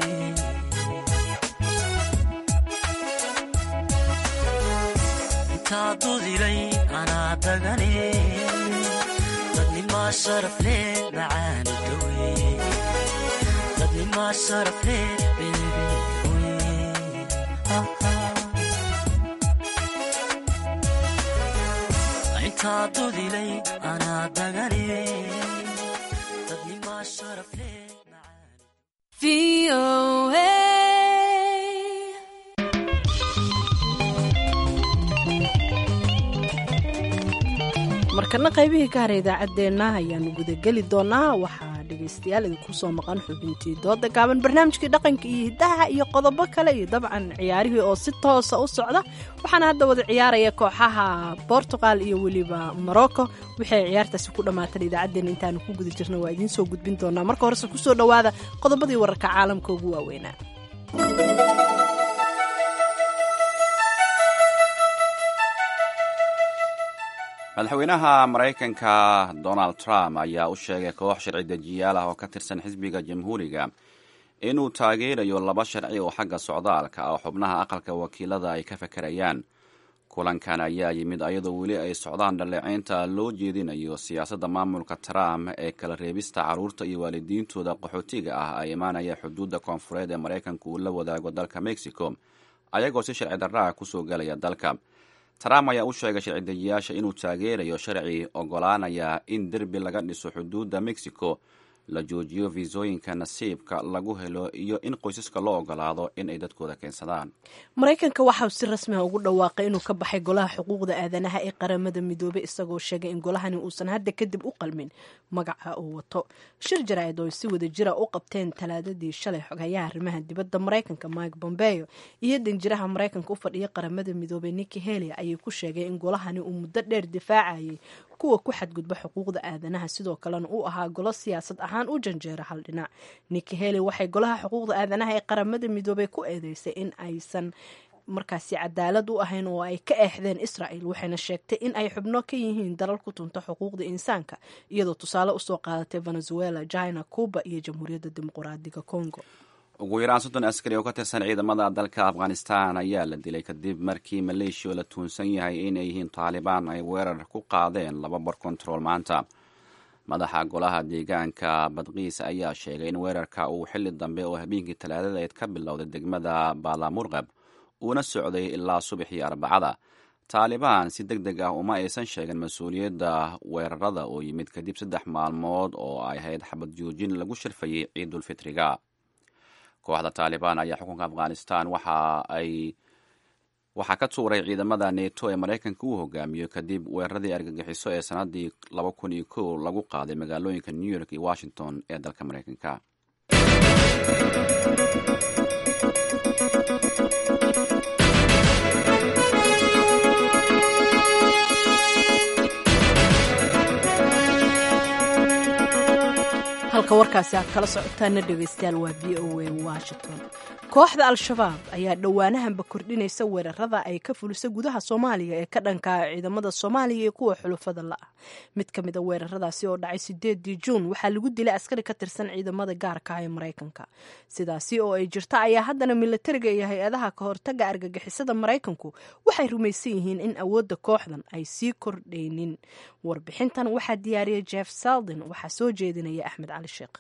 intaa dudilay anaa dagane dadnimaa sharafle macaani dawe dadnimaa sharafle beebe intaa dudilay anaa dagane dadnimaa markana qaybihii ka hara idaacaddeenna ayaanu gudageli doonaa waxaa dhegaystayaal idinku soo maqan xubintii dooda gaaban barnaamijkii dhaqanka iyo hiddaha iyo qodobo kale iyo dabcan ciyaarihii oo si toosa u socda waxaana hadda wada ciyaaraya kooxaha bortugal iyo weliba morocco waxay ciyaartaasi ku dhammaatan idaacaddeenna intaanu ku guda jirna waa idiin soo gudbin doonaa marka horese kusoo dhowaada qodobadii wararka caalamka ugu waaweynaa madaxweynaha maraykanka donald trump ayaa u sheegay koox sharci dejiyaal ah oo ka tirsan xisbiga jamhuuriga inuu taageerayo laba sharci oo xagga socdaalka ah oo xubnaha aqalka wakiilada ay ka fakarayaan kulankan ayaa yimid ayadoo weli ay socdaan dhaleeceynta loo jeedinayo siyaasadda maamulka trump ee kala reebista carruurta iyo waalidiintooda qaxootiga ah ay imaanaya xuduudda koonfureed ee maraykanka uu la wadaago dalka mexico ayagoo si sharci darraa kusoo galaya dalka trump ayaa u sheegay sharci dejiyaasha inuu taageerayo sharci ogolaanaya in derbi laga dhiso xuduudda mexico la joojiyo fiisooyinka nasiibka lagu helo iyo in qoysaska loo ogolaado in ay dadkooda keensadaan maraykanka waxa uu si rasmi ah ugu dhawaaqay inuu ka baxay golaha xuquuqda aadanaha ee qaramada midoobay isagoo sheegay in golahani uusan hadda kadib u qalmin magaca uu wato shir jaraa'id oo ay si wada jira u qabteen talaadadii shalay xogayaha arrimaha dibadda maraykanka mike bombeo iyo danjiraha maraykanka u fadhiya qaramada midoobay niki heli ayay ku sheegay in golahani uu muddo dheer difaacayay kuwa ku xadgudba xuquuqda aadanaha sidoo kalena uu ahaa golo siyaasad ahaan u janjeera hal dhinac niki heli waxay golaha xuquuqda aadanaha ee qaramada midoobay ku eedeysay in aysan markaasi cadaalad u ahayn oo ay ka eexdeen israel waxayna sheegtay in ay xubno ka yihiin dalal ku tunta xuquuqda insaanka iyadoo tusaale usoo qaadatay venezuela china cuba iyo jamhuuriyadda dimuqraadiga congo ugu yaraan soddon askari oo ka tirsan ciidamada dalka afghanistan ayaa la dilay kadib markii maleeshiya la tuunsan yahay inay yihiin taalibaan ay weerar ku qaadeen laba bar kontarool maanta madaxa golaha deegaanka badkiis ayaa sheegay in weerarka uu xilli dambe oo habeenkii talaadadeed ka bilowday degmada baalamurqab uuna socday ilaa subaxii arbacada taalibaan si deg deg ah uma aysan sheegin mas-uuliyadda weerarada oo yimid kadib saddex maalmood oo ay ahayd xabad joojin lagu sharfayay ciidulfitriga kooxda taalibaan ayaa xukunka afghanistan waxa ay waxaa ka tuuray ciidamada neto ee maraykanka uu hogaamiyo kadib weeraradii argagixiso ee sannaddii laba kun iyo kow lagu qaaday magaalooyinka new york iyo washington ee dalka maraykanka halka warkaasi aad kala socotaana dhegaystayaal waa v o a washington kooxda al-shabaab ayaa dhowaanahanba kordhinaysa weerarada ay ka fulisa gudaha soomaaliya ee ka dhanka ciidamada soomaaliya iyo kuwa xulufada la-ah mid ka mid a weeraradaasi oo dhacay sideedii juun waxaa lagu dilay askari ka tirsan ciidamada gaarka ah ee maraykanka sidaasi oo ay jirta ayaa haddana milatariga iyo hay-adaha ka hortaga argagixisada maraykanku waxay rumaysan yihiin in awoodda kooxdan ay sii kordhaynin warbixintan waxaa diyaariyay jeff saldin waxaa soo jeedinaya axmed cali sheekh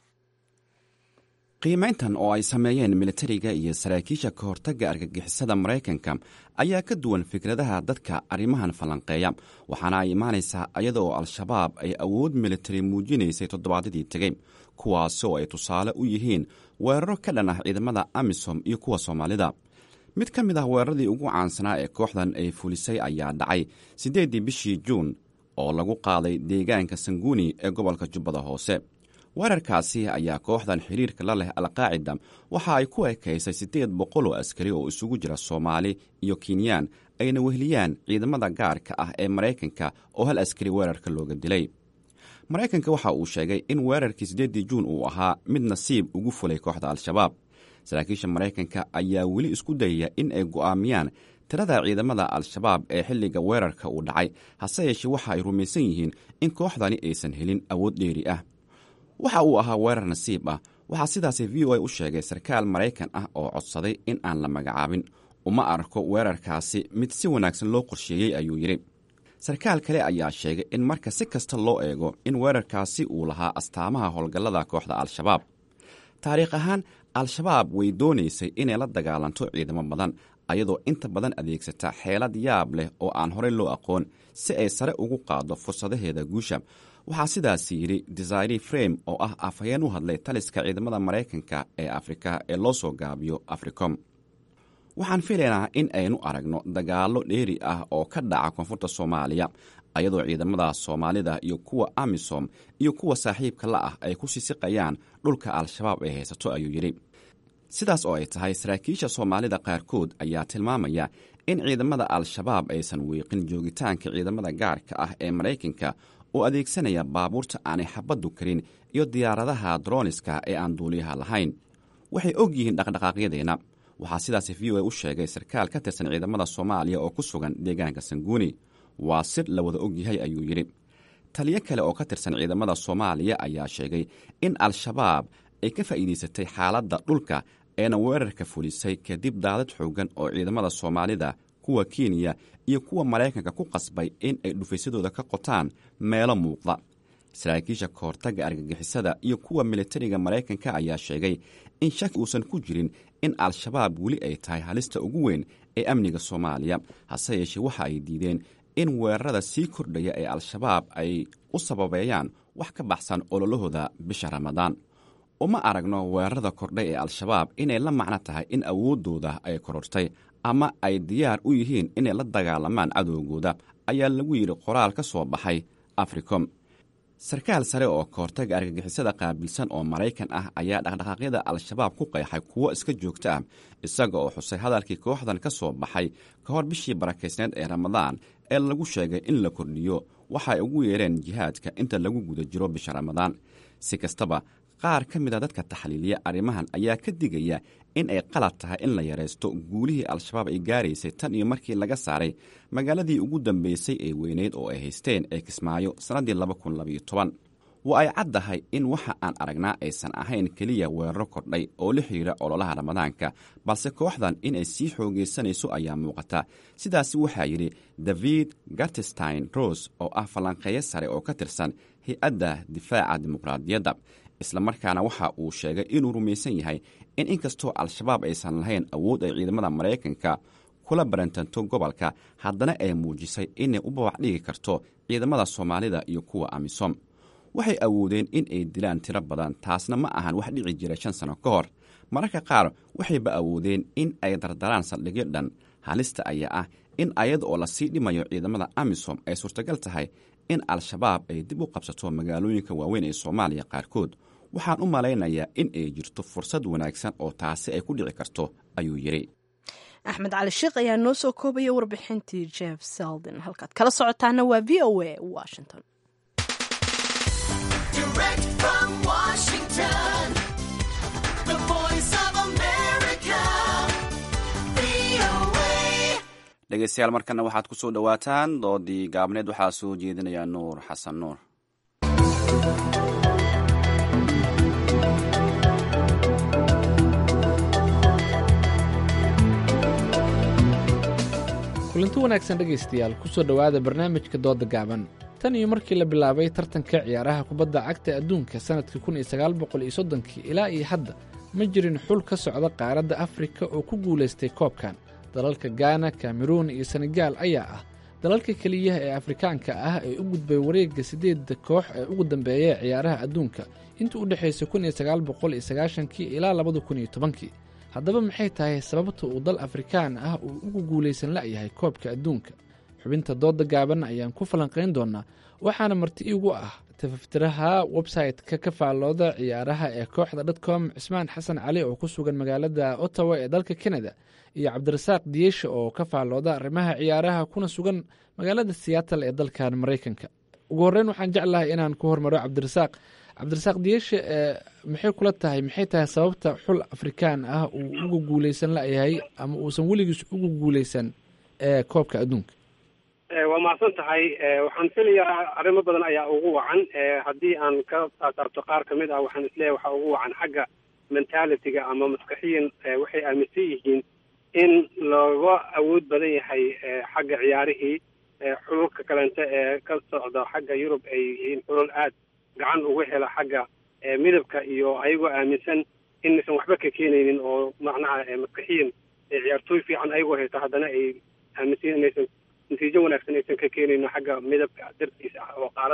qiimayntan oo ay sameeyeen militariga iyo saraakiisha ka hortagga argagixisada maraykanka ayaa ka duwan fikradaha dadka arrimahan falanqeeya waxaana ay imaanaysaa iyadaoo al-shabaab ay awood militari muujinaysay toddobaadyadii tegey kuwaasoo ay tusaale u yihiin weeraro ka dhan ah ciidamada amisom iyo kuwa soomaalida mid ka mid ah weeraradii ugu caansanaa ee kooxdan ay fulisay ayaa dhacay siddeeddii bishii juun oo lagu qaaday deegaanka sanguuni ee gobolka jubbada hoose weerarkaasi ayaa kooxdan xiriirka la leh alqaacida waxa ay ku ekaysay siddeed boqol oo askari oo isugu jira soomaali iyo kinyaan ayna wehliyaan ciidamada gaarka ah ee maraykanka oo hal askari weerarka looga dilay maraykanka waxa uu sheegay in weerarkii siddeeddii juun uu ahaa mid nasiib ugu fulay kooxda al-shabaab saraakiisha maraykanka ayaa weli isku dayaya in ay go'aamiyaan tirada ciidamada al-shabaab ee xilliga weerarka uu dhacay hase yeeshee waxa ay rumaysan yihiin in kooxdani aysan helin awood dheeri ah waxa uu ahaa weerar nasiib ah waxaa sidaasi v o a u sheegay sarkaal maraykan ah oo codsaday in aan la magacaabin uma arko weerarkaasi mid si wanaagsan loo qorsheeyey ayuu yidhi sarkaal kale ayaa sheegay in marka si kasta loo eego in weerarkaasi uu lahaa astaamaha howlgallada kooxda al-shabaab taariikh ahaan al-shabaab way doonaysay inay la dagaalanto ciidamo badan ayadoo inta badan adeegsata xeelad yaab leh oo aan horey loo aqoon si ay sare ugu qaaddo fursadaheeda guusha waxaa sidaas yidhi desire frame oo ah afhayeen u hadlay taliska ciidamada maraykanka ee afrika ee loo soo gaabiyo africom waxaan filaynaa in aynu aragno dagaallo dheeri ah oo ka dhaca koonfurta soomaaliya ayadoo ciidamada soomaalida iyo kuwa amisom iyo kuwa saaxiibka la ah ay ku sisiqayaan dhulka al-shabaab ay haysato ayuu yidhi sidaas oo ay tahay saraakiisha soomaalida qaarkood ayaa tilmaamaya in ciidamada al-shabaab aysan wiiqin joogitaanka ciidamada gaarka ah ee maraykanka oo adeegsanaya baabuurta aanay xabaddu karin iyo diyaaradaha droniska ee aan duuliyaha lahayn waxay og yihiin dhaqdhaqaaqyadeenna waxaa sidaas v o a u sheegay sarkaal ka tirsan ciidamada soomaaliya oo ku sugan deegaanka sanguuni waa sir la wada og yahay ayuu yidhi taliyo kale oo ka tirsan ciidamada soomaaliya ayaa sheegay in al-shabaab ay ka faa'iidaysatay xaaladda dhulka eena weerarka fulisay kadib daadad xoogan oo ciidamada soomaalida kuwa kenya iyo kuwa maraykanka ku qasbay in ay dhufaysadooda ka qotaan meelo muuqda saraakiisha kahortagga argagixisada iyo kuwa militariga maraykanka ayaa sheegay in shaki uusan ku jirin in al-shabaab weli ay tahay halista ugu weyn ee amniga soomaaliya hase yeeshee waxa ay diideen in weerarada sii kordhaya ee al-shabaab ay u sababeeyaan wax ka baxsan ololahooda bisha ramadaan uma aragno weerarada kordhay ee al-shabaab inay la macno tahay in awooddooda ay korortay ama ay diyaar u yihiin inay la dagaalamaan cadowgooda ayaa lagu yidhi qoraal ka soo baxay africom sarkaal sare oo kahortaga argagixisada qaabilsan oo maraykan ah ayaa dhaqdhaqaaqyada al-shabaab ku qeexay kuwo iska joogto ah isaga oo xusay hadalkii kooxdan ka soo baxay ka hor bishii barakaysneed ee ramadaan ee lagu sheegay in la kordhiyo waxaay ugu yeereen jihaadka inta lagu guda jiro bisha ramadaan si kastaba qaar ka mid a dadka taxliiliya arrimahan ayaa ka digaya in ay qalad tahay in la yaraysto guulihii al-shabaab ay gaaraysay tan iyo markii laga saaray magaaladii ugu dambaysay ee weyneyd oo ay haysteen ee kismaayo sannaddii waa ay caddahay in waxa aan aragnaa aysan ahayn keliya weeraro kordhay oo la xidhiira ololaha ramadaanka balse kooxdan inay sii xoogaysanayso ayaa muuqata sidaasi waxaa yidhi david gartestein rose oo ah falanqeeyo sare oo ka tirsan hay-adda difaaca dimuqraadiyadda islamarkaana waxa uu sheegay inuu rumaysan yahay in inkastoo al-shabaab aysan lahayn awood ay ciidamada maraykanka kula barantanto gobolka haddana ay muujisay inay u babac dhigi karto ciidamada soomaalida iyo kuwa amisom waxay awoodeen in ay dilaan tiro badan taasna ma ahan wax dhici jiray shan sano ka hor mararka qaar waxayba awoodeen in ay dardaraan saldhigyo dhan halista ayaa ah in ayada oo lasii dhimayo ciidamada amisom ay suurtagal tahay in al-shabaab ay dib u qabsato magaalooyinka waaweyn ee soomaaliya qaarkood waxaan u malaynayaa in ay jirto fursad wanaagsan oo taasi ay ku dhici karto ayuu yidhi axmed cali sheekh ayaa noo soo koobaya warbixintii jeff seldin halkaad kala socotaana waa v o a washington dhegeystayaal markana waxaad ku soo dhowaataan doodii gaabneed waxaa soo jeedinaya nuur xasan nuur kulanti wanaagsan dhegaystayaal ku soo dhowaada barnaamijka dooda gaaban tan iyo markii la bilaabay tartanka ciyaaraha kubadda cagta adduunka sannadkii kun iyo sagaal boqol iyo soddonkii ilaa iyo hadda ma jirin xul ka socda qaaradda afrika oo ku guulaystay koobkan dalalka gaana kameruun iyo senegaal ayaa ah dalalka keliyaha ee afrikaanka ah ee u gudbay wareegga siddeedda koox ee ugu dambeeya ciyaaraha adduunka intii u dhexaysay kun iyo sagaal boqol iyo sagaashankii ilaa labada kun iyo tobankii haddaba maxay tahay sababta uu dal afrikaan ah uu ugu guulaysan la'yahay koobka adduunka xubinta dooda gaaban ayaan ku falanqayn doonaa waxaana marti iigu ah tafaftiraha website-ka ka faallooda ciyaaraha ee kooxda dotcom cismaan xasan cali oo ku sugan magaalada ottawa ee dalka canada iyo cabdirasaaq diyesha oo ka faallooda arrimaha ciyaaraha kuna sugan magaalada seattle ee dalkan maraykanka ugu horreyn waxaan jeclahay inaan ku hormaro cabdirasaaq cabdirasaaq diyesha maxay kula tahay maxay tahay sababta xul afrikaan ah uu uga guuleysan layahay ama uusan weligiis ugu guuleysan ee koobka adduunka waa mahadsan tahay waxaan filayaa arrimo badan ayaa ugu wacan haddii aan ka taataabto qaar ka mid ah waxaan isleeyahay waxaa ugu wacan xagga mentalitiga ama maskaxiyan waxay aaminsan yihiin in looga awood badan yahay xagga ciyaarihii xululka kalente ee ka socda xagga yurub ay yihiin xulul aad gacan uga hela xagga midabka iyo ayagoo aaminsan inaysan waxba ka keenaynin oo macnaha maskaxiyan ciyaartooy fiican ayagoo haysta haddana ay aaminsan inaysan natiijo wanaagsan aysan ka keenayno xagga midabka dartiisa ah oo qaaradda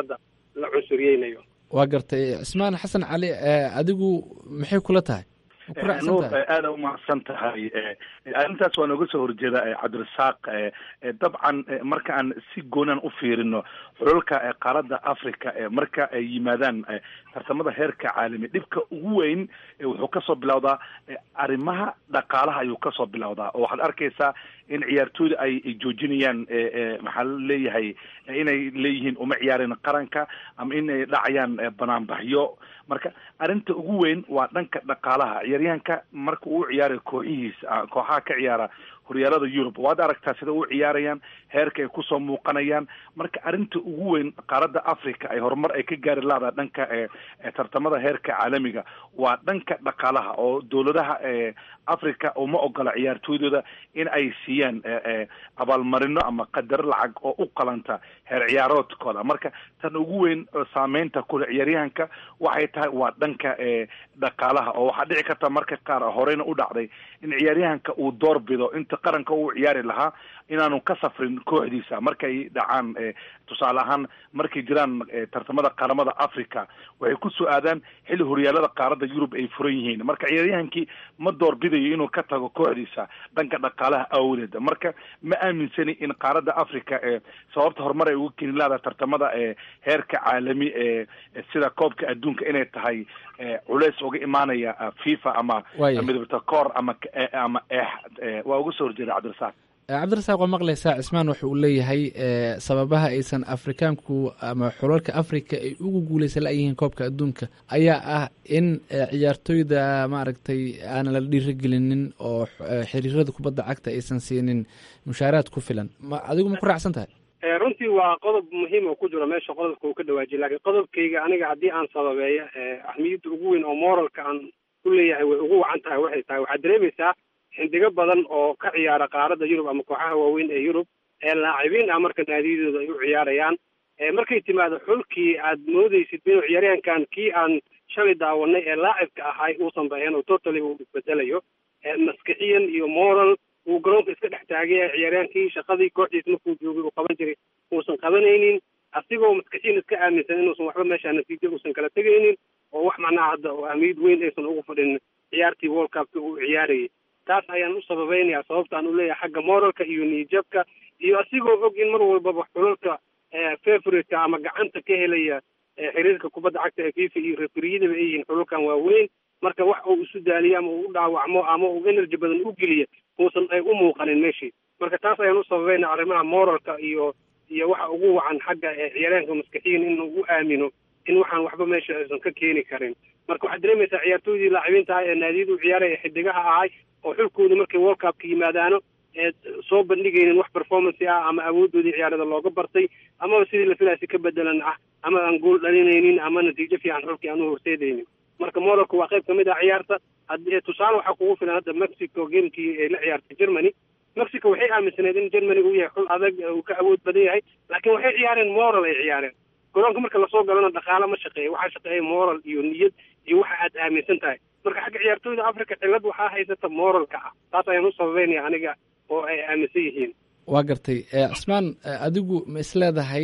la cunsuriyeynayo waa gartay cismaan xasan cali adigu maxay kula tahay nuur aada umahadsan tahay arrintaas waa nooga soo horjeeda cabdirasaaq dabcan marka aan si goonan u fiirino xulalka qaaradda africa marka ay yimaadaan tartamada heerka caalami dhibka ugu weyn wuxuu kasoo bilowdaa arrimaha dhaqaalaha ayuu kasoo bilowdaa oo waxaad arkaysaa in ciyaartooyda ay joojinayaan maxaa leeyahay inay leeyihiin uma ciyaareen qaranka ama inay dhacayaan banaanbaxyo marka arrinta ugu weyn waa dhanka dhaqaalaha ciyaaryahanka marka uu ciyaarayo kooxihiisa kooxaha ka ciyaara horyaalada yurub waad aragtaa sida u ciyaarayaan heerka ay kusoo muuqanayaan marka arrinta ugu weyn qaaradda africa ay horumar ay ka gaari laada dhanka tartamada heerka caalamiga waa dhanka dhaqaalaha oo dowladaha africa uma ogola ciyaartooydooda in ay siiyaan abaalmarino ama qadaro lacag oo u qalanta heer ciyaaroodkooda marka tan ugu weyn saameynta kule ciyaaryahanka waxay tahay waa dhanka dhaqaalaha oo waxaa dhici karta marka qaar horeyna u dhacday in ciyaaryahanka uu door bido inta qaranka uu ciyaari lahaa inaanu ka safrin kooxdiisa markay dhacaan tusaale ahaan markay jiraan tartamada qaramada africa waxay ku soo aadaan xilli horyaalada qaaradda yurub ay furan yihiin marka ciyaaryahankii ma door bidayo inuu ka tago kooxdiisa dhanka dhaqaalaha awdeed marka ma aaminsani in qaaradda africa sababta horumar ay uga keeni lahada tartamada heerka caalami sida koobka adduunka inay tahay culeys uga imaanaya fifa ama midabta koor ama ama eex waa uga soo horjeeda cabdirasaaq cabdirasaaq waa maqlaysaa cismaan waxa uu leeyahay sababaha aysan afrikaanku ama xulalka africa ay ugu guuleysan la-yihiin koobka adduunka ayaa ah in ciyaartooyda maaragtay aanan la dhiirigelinin oo xiriirada kubadda cagta aysan siinin mushaaraad ku filan ma adigu ma ku raacsan tahay runtii waa qodob muhiim oo ku jiro meesha qodobka uu ka dhawaajiya lakiin qodobkayga aniga haddii aan sababeeyo ahmiyadda ugu weyn oo moralka aan ku leeyahay way ugu wacan tahay waxay tahay waxaad dareemaysaa xindigo badan oo ka ciyaara qaaradda yurub ama kooxaha waaweyn ee yurub ee laacibiin ah marka naadiyadooda ay u ciyaarayaan markay timaado xulkii aad moodaysid inuu ciyaaryahankan kii aan shalay daawanay ee laacibka ahay uusan baheen oo totally uu isbedelayo maskixiyan iyo moral uu garoonka iska dhex taagaya ciyaaryahankii shaqadii kooxdiis markuu joogay uu qaban jiray uusan qabanaynin asigoo maskixiyan iska aaminsan inuusan waxba meesha natiijo uusan kala tegaynin oo wax macnaha hadda oo ahmiyad weyn aysan ugu fadhin ciyaartii world cupka uu ciyaarayay taas ayaan u sababeynaya sababtaan u leeyahay xagga moralka iyo niyijabka iyo asigoo og in mar walbaba xulalka favorite-ka ama gacanta ka helaya xiriirka kubadda cagta ee fifa iyo referiyadaba ay yihiin xulalkan waaweyn marka wax uu isu daaliyo ama uu u dhaawacmo ama uu energy badan u geliya uusan ay u muuqanin meeshii marka taas ayaan u sababeynaya arrimaha moralka iyo iyo waxa ugu wacan xagga ciyaaryahanka maskixiyin inuu u aamino in waxaan waxba meesha aysan ka keeni karin marka waxaad dareemaysaa ciyaartooydii laacibiinta ah ee naadiyada u ciyaaraya xidigaha ahay oo xulkooda markay world cupka yimaadaano ee soo bandhigaynin wax performance ah ama awoodoodii ciyaarada looga bartay amaba sidii la filaasi ka bedelan ah ama aan gool dhalinaynin ama natiijo fiican xulkii aan u horseedaynin marka morocco waa qayb kamid ah ciyaarta haddii tusaale waxaa kugu filan hadda mexico gamekii ay la ciyaartay germany mexico waxay aaminsaneed in germany uu yahay xul adag uu ka awood badan yahay laakiin waxay ciyaareen moral ay ciyaareen garoonka marka lasoo galana dhaqaalo ma shaqeeya waxaa shaqeeya moral iyo niyad iyo waxa aad aaminsan tahay marka xagga ciyaartooyda africa cillad waxaa haysata moralka ah taas ayaan u sababeynaya aniga oo ay aaminsan yihiin waa gartay cismaan adigu ma isleedahay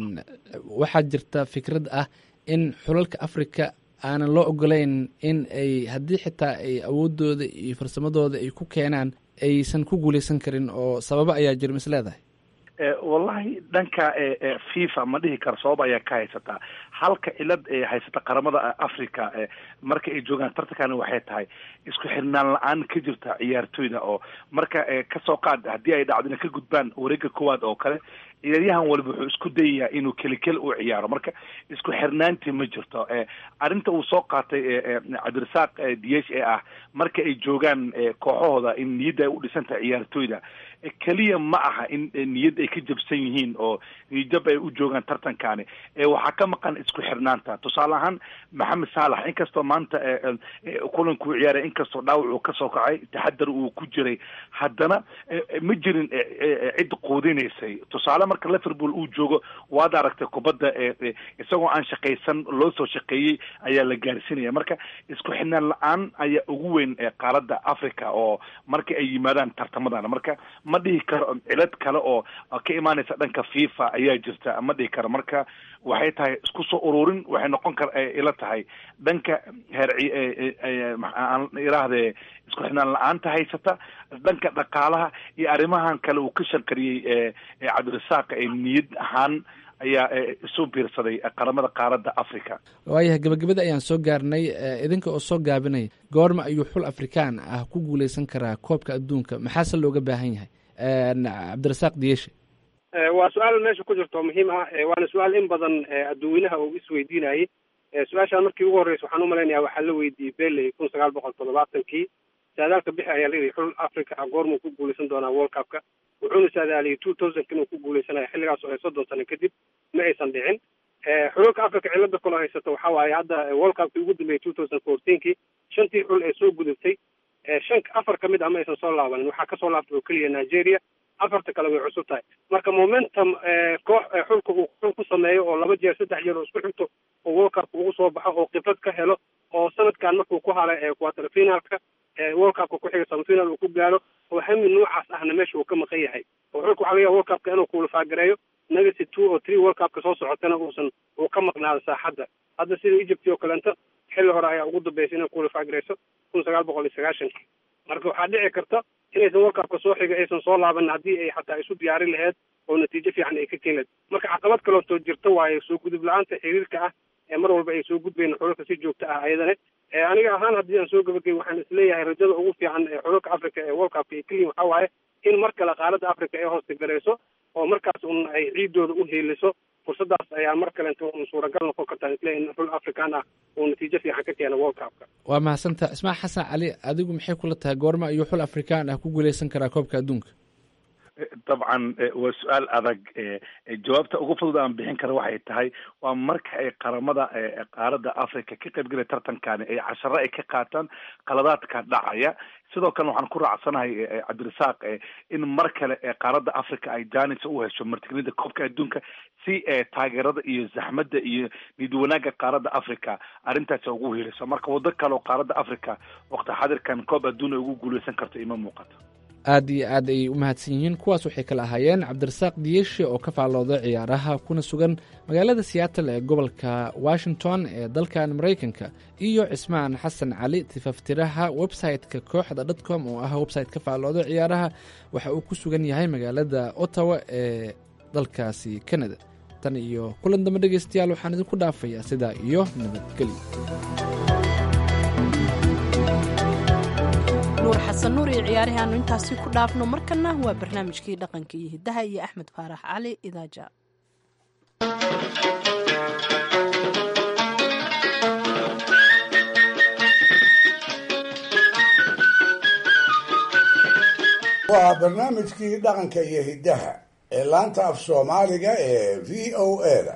waxaa jirta fikrad ah in xulalka africa aanan loo ogolayn in ay haddii xitaa ay awoodooda iyo farsamadooda ay ku keenaan aysan ku guuleysan karin oo sababo ayaa jira ma isleedahay wallahi dhanka fifa ma dhihi karo sabab ayaa ka haysataa halka cilad ee haysata qaramada africa marka ay joogaan tartankana waxay tahay isku xirnaan la-aan ka jirta ciyaartooyda oo marka kasoo qaad haddii ay dhacdo inay ka gudbaan wareega koowaad oo kale ciyaaryahan waliba wuxuu isku dayayaa inuu kelikeli u ciyaaro marka isku xirnaantii ma jirto arrinta uu soo qaatay cabdirasaaq diyesh ee ah marka ay joogaan kooxahooda in niyadda ay u dhisantahay ciyaartooyda keliya ma aha in niyad ay ka jabsan yihiin oo niyadjab ay u joogaan tartankani waxaa ka maqan isku xirnaanta tusaale ahaan maxamed saalax inkastoo maanta kulankuu ciyaaray inkastoo dhaawac uu kasoo kacay taxadar uu ku jiray haddana ma jirin cid quudinaysay tusaale marka liverpool uu joogo waad aragtay kubadda isagoo aan shaqaysan loo soo shaqeeyey ayaa la gaarsiinaya marka isku xidhnaan la-aan ayaa ugu weyn qaaradda africa oo marka ay yimaadaan tartamadan marka ma dhihi karo cilad kale oo ka imaanaysa dhanka fifa ayaa jirta ma dhihi karo marka waxay tahay isku soo ururin waxay noqon kar ila tahay dhanka heer aan iraahde isku xidhnaan la-aanta haysata dhanka dhaqaalaha iyo arrimahan kale uu ka shanqariyey cabdirasaaq niyad ahaan ayaa isu biirsaday qaramada qaaradda africa waayahay gabagabada ayaan soo gaarnay idinka oo soo gaabinay goorma ayuu xul afrikaan ah ku guuleysan karaa koobka adduunka maxaase looga baahan yahay cabdirasaaq diyeshe waa su-aal meesha ku jirto muhiim ah waana su-aal in badan adduweynaha uu isweydiinayay su-aashaan markii ugu horreysa waxaan umalaynaya waxaa la weydiiyey beley kun sagaal boqol toddobaatankii saadaalka bixi ayaa layidhi xul africa ah goormuu ku guuleysan doonaa world cupka wuxuuna saadaaliyey two thousandk inuu ku guuleysanayo xilligaas oo ay soddon sano kadib ma aysan dhicin xululka africa cilada kaloo haysato waxaa waaye hadda world cupkii ugu dambeeyey two thousand fourteenkii shantii xul ee soo gudubtay shan afar ka mid ah ma aysan soo laabanin waxaa kasoo laabtay oo keliya nigeria afarta kale way cusub tahay marka momentum koox xulka uu xul ku sameeyo oo laba jeer saddex jeer oo isku xigto oo world cupka ugu soo baxo oo khibrad ka helo oo sanadkan markuu ku halay quarter finalka world cupka ku xiga semifinal uu ku gaaro oo hami noocaas ahna meesha uu ka maqan yahay oo xulka waxaa laga yaha world cupka inuu kuulafagareeyo negacy two oo three world cupka soo socotana uusan uu ka maqnaado saaxadda hadda sida egypt oo kaleento xilli hore ayaa ugu dambeysay inay kuulafagareyso kun sagaal boqol iyo sagaashankii marka waxaa dhici karta inaysan world cupka soo xiga aysan soo laaban haddii ay xataa isu diyaarin laheyd oo natiijo fiican ay ka keeni laheyd marka caqabad kaleotoo jirta waaye soo gudub la-aanta xiriirka ah ee mar walba ay soo gudbayn xululka si joogta ah ayadane aniga ahaan haddii aan soo gabagay waxaan isleeyahay rajada ugu fiican ee xululka africa ee world cupka ay keliyin waxaa waaye in mar kale qaaradda africa ay hoosta garayso oo markaas un ay ciidooda u heeliso fursadaas ayaa mar kalenta un suuragal noqon kartaa isle in xul african ah uu natiijo fiican ka keeno world cupka waa mahadsantaha ismail xasan cali adigu maxay kula tahay goorma ayuu xul afrikaan ah ku guuleysan karaa koobka adduunka dabcan waa su-aal adag jawaabta ugu fudud aan bixin kara waxay tahay waa marka ay qaramada qaaradda africa ka qaybgelaya tartankani ay casharo ay ka qaataan qaladaadka dhacaya sidoo kalena waxaan ku raacsanahay cabdirasaaq in mar kale qaaradda africa ay janis u hesho martigelinida koobka adduunka si taageerada iyo zaxmadda iyo niyad wanaagga qaaradda africa arrintaasi ugu heliso marka waddo kale oo qaaradda africa waqti xadirkan koob adduun ay ugu guuleysan karto ima muuqato aad iyo aad ayay u mahadsan yihiin kuwaas waxay kala ahaayeen cabdirasaaq diyeshe oo ka faallooda ciyaaraha kuna sugan magaalada seattle ee gobolka washington ee dalkan maraykanka iyo cismaan xasan cali tifaftiraha website-ka kooxda dotcom oo ah website ka faallooda ciyaaraha waxa uu ku sugan yahay magaalada ottawa ee dalkaasi canada tan iyo kulan dambe dhegeystayaal waxaan idinku dhaafayaa sidaa iyo nabadgelyo nuur xasan nuur iyo ciyaarihii aanu intaasi ku dhaafno markana waa barnaamijkii dhaqanka iyo hiddaha iyo axmed faarax cali idaaja waa barnaamijkii dhaqanka iyo hiddaha ee laanta af soomaaliga ee v o a-da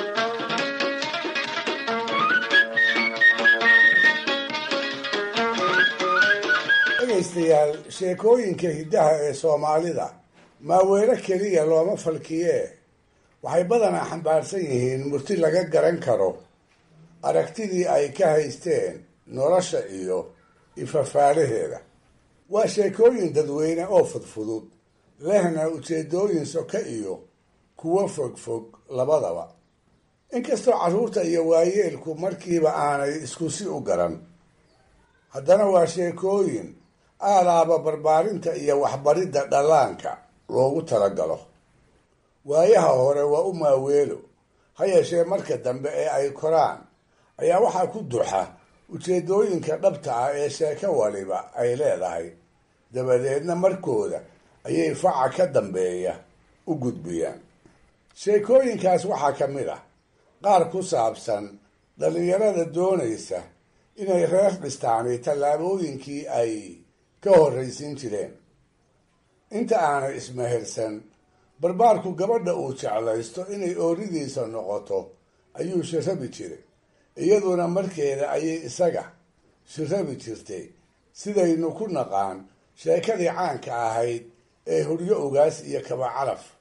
dhegaystayaal sheekooyinka hiddaha ee soomaalida maaweelo keliya looma falkiyee waxay badanaa xambaarsan yihiin murti laga garan karo aragtidii ay ka haysteen nolosha iyo ifafaalaheeda waa sheekooyin dadweyne oo fudfudud lehna ujeedooyin soka iyo kuwo fogfog labadaba inkastoo carruurta iyo waayeelku markiiba aanay isku si u garan haddana waa sheekooyin aalaaba barbaarinta iyo waxbaridda dhallaanka loogu talagalo waayaha hore waa u maaweelo ha yeeshee marka dambe ee ay koraan ayaa waxaa ku duxa ujeedooyinka dhabta ah ee sheeko waliba ay leedahay dabadeedna markooda ayay faca ka dambeeya u gudbiyaan sheekooyinkaas waxaa ka mid ah qaar ku saabsan dhallinyarada doonaysa inay reer dhistaani tallaabooyinkii ay ka horraysiin jireen inta aanay ismehersan barbaarku gabadha uu jeclaysto inay ooridiisa noqoto ayuu shirabi jiray iyaduna markeeda ayay isaga shirabi jirtay sidaynu ku naqaan sheekadii caanka ahayd ee huryo ogaas iyo kaba calaf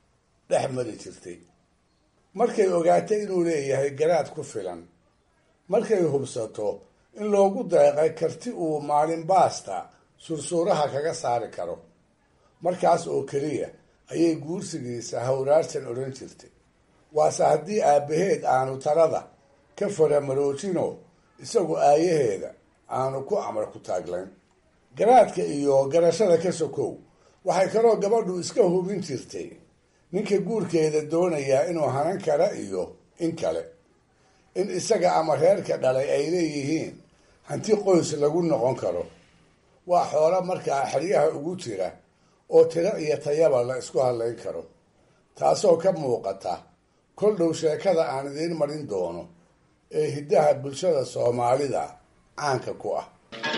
dhex mari jirtay markay ogaatay inuu leeyahay garaad ku filan markay hubsato in loogu deeqay karti uu maalin baasta sursuuraha kaga saari karo markaas oo keliya ayay guursigiisa hawraarsan odhan jirtay waase haddii aabbaheed aanu talada ka faramaroojino isagu aayaheeda aanu ku amar ku taaglayn garaadka iyo garashada ka sokow waxay kaloo gabadhu iska hubin jirtay ninka guurkeeda doonayaa inuu hanan kara iyo in kale in isaga ama reerka dhalay ay leeyihiin hanti qoys lagu noqon karo waa xoolo markaa xeryaha ugu jira oo tiro iyo tayaba la isku hadlayn karo taasoo ka muuqata kol dhow sheekada aan idiin marin doono ee hiddaha bulshada soomaalida caanka ku ah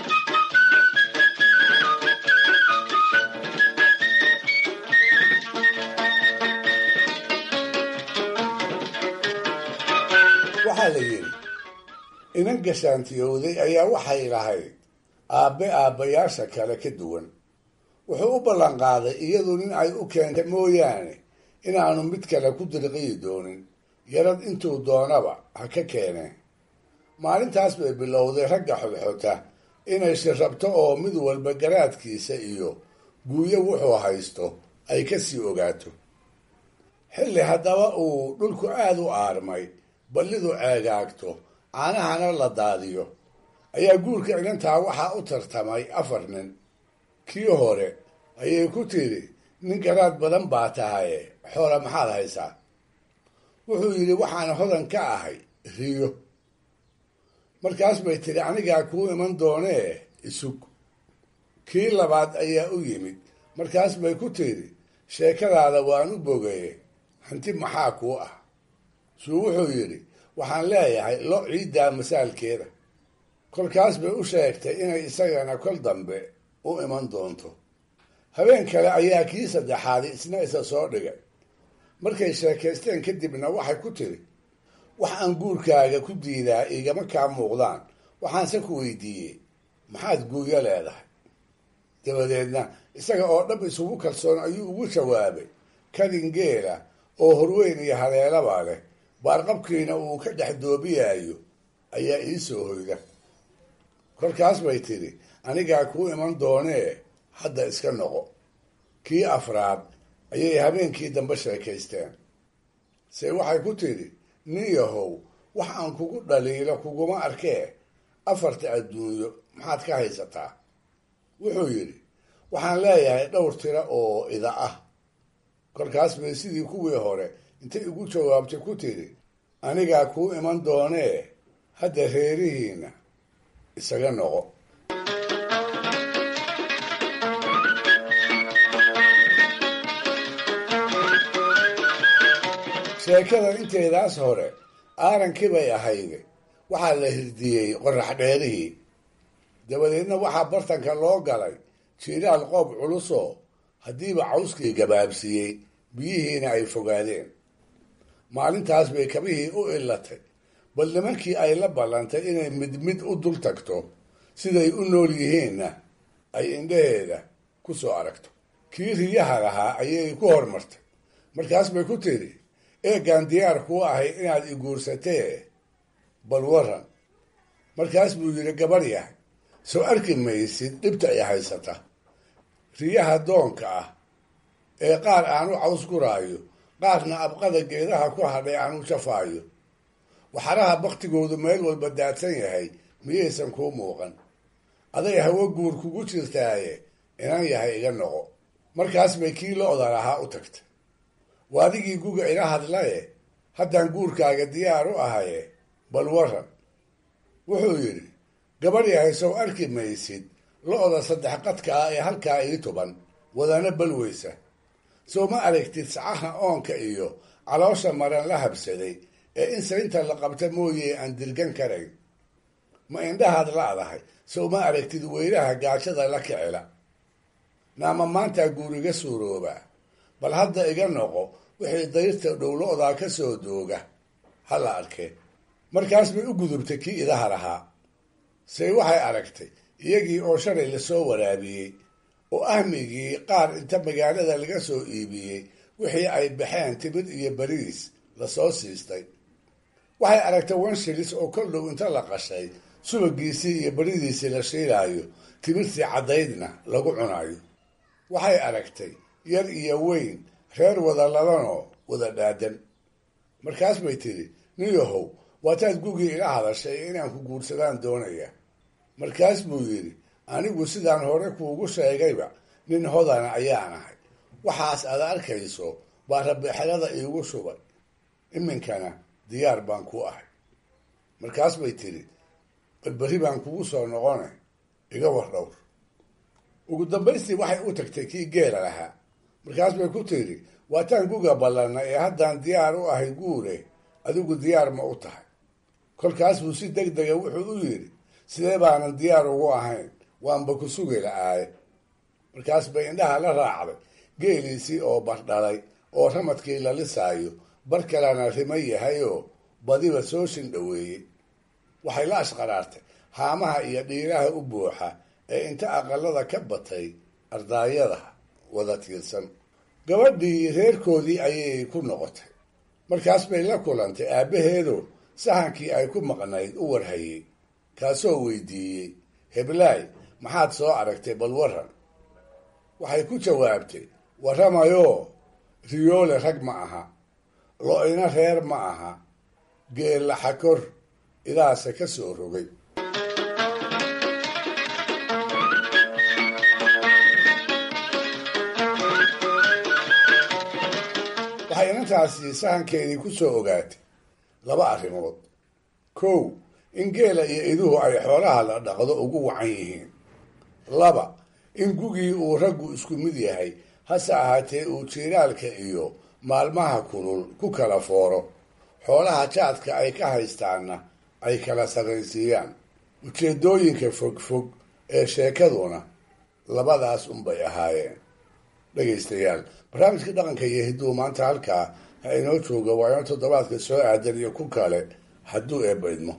waxaa la yidhi inan gashaantiyowday ayaa waxay lahayd aabbe aabbayaasha kale ka duwan wuxuu u ballanqaaday iyadu nin ay u keentay mooyaane inaanu mid kale ku dirqiyi doonin yarad intuu doonaba ha ka keeneen maalintaas bay bilowday ragga xodxota inay shirrabto oo mid walba garaadkiisa iyo guuyo wuxuu haysto ay ka sii ogaato xilli haddaba uu dhulku aada u aarmay ballidu ceegaagto caanahana la daadiyo ayaa guurka inantaa waxaa u tartamay afar nin kii hore ayay ku tidhi nin garaad badan baa tahaye xoola maxaad haysaa wuxuu yidhi waxaan hodan ka ahay riyo markaas bay tidhi anigaa kuu iman doonee isug kii labaad ayaa u yimid markaas bay ku tidhi sheekadaada waan u bogaye hanti maxaa kuu ah suu wuxuu yidhi waxaan leeyahay lo ciiddaa masaalkeeda kolkaas bay u sheegtay inay isagana kol dambe u iman doonto habeen kale ayaa kii saddexaadi isna isa soo dhigay markay sheekaysteen kadibna waxay ku tiri wax aan guurkaaga ku diidaa igama kaa muuqdaan waxaanse ku weydiiyey maxaad guuyo leedahay dabadeedna isaga oo dhab isugu kalsoon ayuu ugu jawaabay kadin geela oo horweyn iyo haleelaba leh baarqabkiina uu ka dhex doobiyaayo ayaa ii soo hoyda kolkaas bay tidhi anigaa kuu iman doonee hadda iska noqo kii afraad ayay habeenkii dambe sheekaysteen se waxay ku tidhi nin yahow wax aan kugu dhaliilo kuguma arkee afarta adduunyo maxaad ka haysataa wuxuu yidhi waxaan leeyahay dhowr tiro oo ida ah kolkaas bay sidii kuwii hore intay igu jawaabtay ku tidhi anigaa kuu iman doonee hadda reerihiina isaga noqo sheekada inteedaas hore aarankii bay ahayde waxaa la hirdiyey qorax dheerihii dabadeedna waxaa bartanka loo galay jiiraal qoob culusoo haddiiba cawskii gabaabsiiyey biyihiina ay fogaadeen maalintaas bay kabihii u illatay bal nimankii ay la ballantay inay mid mid u dul tagto siday u nool yihiinna ay indhaheeda ku soo aragto kii riyaha lahaa ayay ku hormartay markaas bay ku tidhi eegaan diyaar kuu ahay inaad i guursatee bal waran markaas buu yidhi gabar yahay soo arki maysid dhibta ay haysata riyaha doonka ah ee qaar aanu caws guraayo qaarna abqada geedaha ku hadhay aanu jafaayo waxaraha baktigoodu meel walba daadsan yahay miyaysan kuu muuqan aday hawo guur kugu jirtaaye inan yahay iga noqo markaas bay kii lo-da lahaa u tagtay waadigii guga ila hadlaye haddaan guurkaaga diyaar u ahaye bal waran wuxuu yidhi gabar yahay sow arki maysid lo-da saddex qadka ah ee halkaa ii tuban wadana balweysa sow ma aragtid sacaha oonka iyo caloosha maran la habsaday ee in saynta la qabta mooye aan dirgan karayn ma indhahaad la-dahay sow ma aragtid weylaha gaajada la kicila naama maantaa guuriga suuroobaa bal hadda iga noqo wixii dayrta dhowlo-daa ka soo dooga ha la arkee markaas bay u gudubtay kii idaha lahaa say waxay aragtay iyagii oo shalay lasoo waraabiyey oo ahmigii qaar inta magaalada laga soo iibiyey wixii ay baxeen timid iyo beriis lasoo siistay waxay aragtay wanshilis oo kol dhow inta la qashay subagiisii iyo beridiisii la shiilaayo timirtii caddaydna lagu cunayo waxay aragtay yar iyo weyn reer wada ladanoo wada dhaadan markaas bay tidhi niyahow waataad gugii ila hadashay inaan ku guursadaan doonaya markaas buu yidhi anigu sidaan hore kuugu sheegayba nin hodana ayaan ahay waxaas aad arkayso baa rabixelada iigu shubay iminkana diyaar baan ku ahay markaas bay tidhi balberi baan kugu soo noqone iga war dhowr ugu dambaystii waxay u tagtay kii geela lahaa markaas bay ku tidhi waataan guga ballanna ee haddaan diyaar u ahay guure adigu diyaar ma u tahay kolkaas buu si deg dega wuxuu u yidhi sidee baanan diyaar ugu ahayn waanba ku sugi la-aaye markaas bay indhaha la raacday geeliisii oo bardhalay oo ramadkii la lisaayo bar kalena rimo yahayoo badiba soo shindhoweeyey waxay la ashqaraartay haamaha iyo dhiiraha u buuxa ee inta aqalada ka batay ardaayada wada tiirsan gabadhii reerkoodii ayay ku noqotay markaas bay la kulantay aabbaheedo sahankii ay ku maqnayd u warhayey kaasoo weydiiyey heblaay maxaad soo aragtay bal waran waxay ku jawaabtay warramayoo riyoole rag ma aha lo-ina reer ma aha geella xakor idaase ka soo rogay waxay inantaasi sahankeedii ku soo ogaatay laba arrimood kow in geela iyo iduhu ay xoolaha la dhaqdo ugu wacan yihiin laba in gugii uu raggu isku mid yahay hase ahaatee uu jiiraalka iyo maalmaha kulul ku kala fooro xoolaha jaadka ay ka haystaanna ay kala sarraysiiyaan ujeeddooyinka fogfog ee sheekaduna labadaas unbay ahaayeen dhegaystayaal barnaamijka dhaqanka iyo hidduu maanta halkaa ha inoo jooga waa ino toddobaadka soo aadan iyo ku kale hadduu eebbaydmo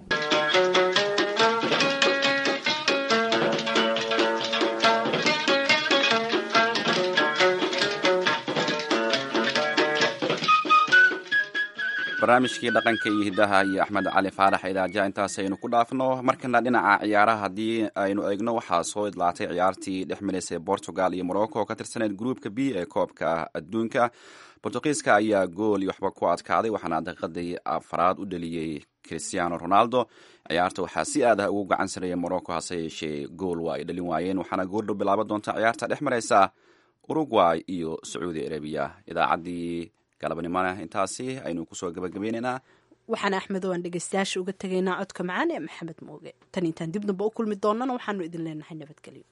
barnaamijkii dhaqanka iyo hiddaha iyo axmed cali faarax idaaja intaas aynu ku dhaafno markana dhinaca ciyaaraha haddii aynu eegno waxaa soo idlaatay ciyaartii dhex maraysay portugal iyo morocco oo ka tirsaneyd gruupka b ee koobka adduunka bortugiiska ayaa gool iyo waxba ku adkaaday waxaana daqiiqadii afaraad u dheliyey cristiano ronaldo ciyaarta waxaa si aad ah ugu gacan sareeyay morocco hase yeeshee gool waa ay dhalin waayeen waxaana goordhow bilaaban doonta ciyaarta dhex maraysa uruguay iyo sacuudi arabiya idaacaddii galabnimona intaasi aynu kusoo gabagabeyneynaa waxaan axmed oo aan dhegeystayaasha uga tegaynaa codka macaan ee maxamed mooge tan intaan dib damba u kulmi doonana waxaanu idin leenahay nabadgelyo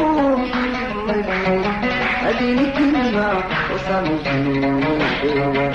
هذه كلمة وصلت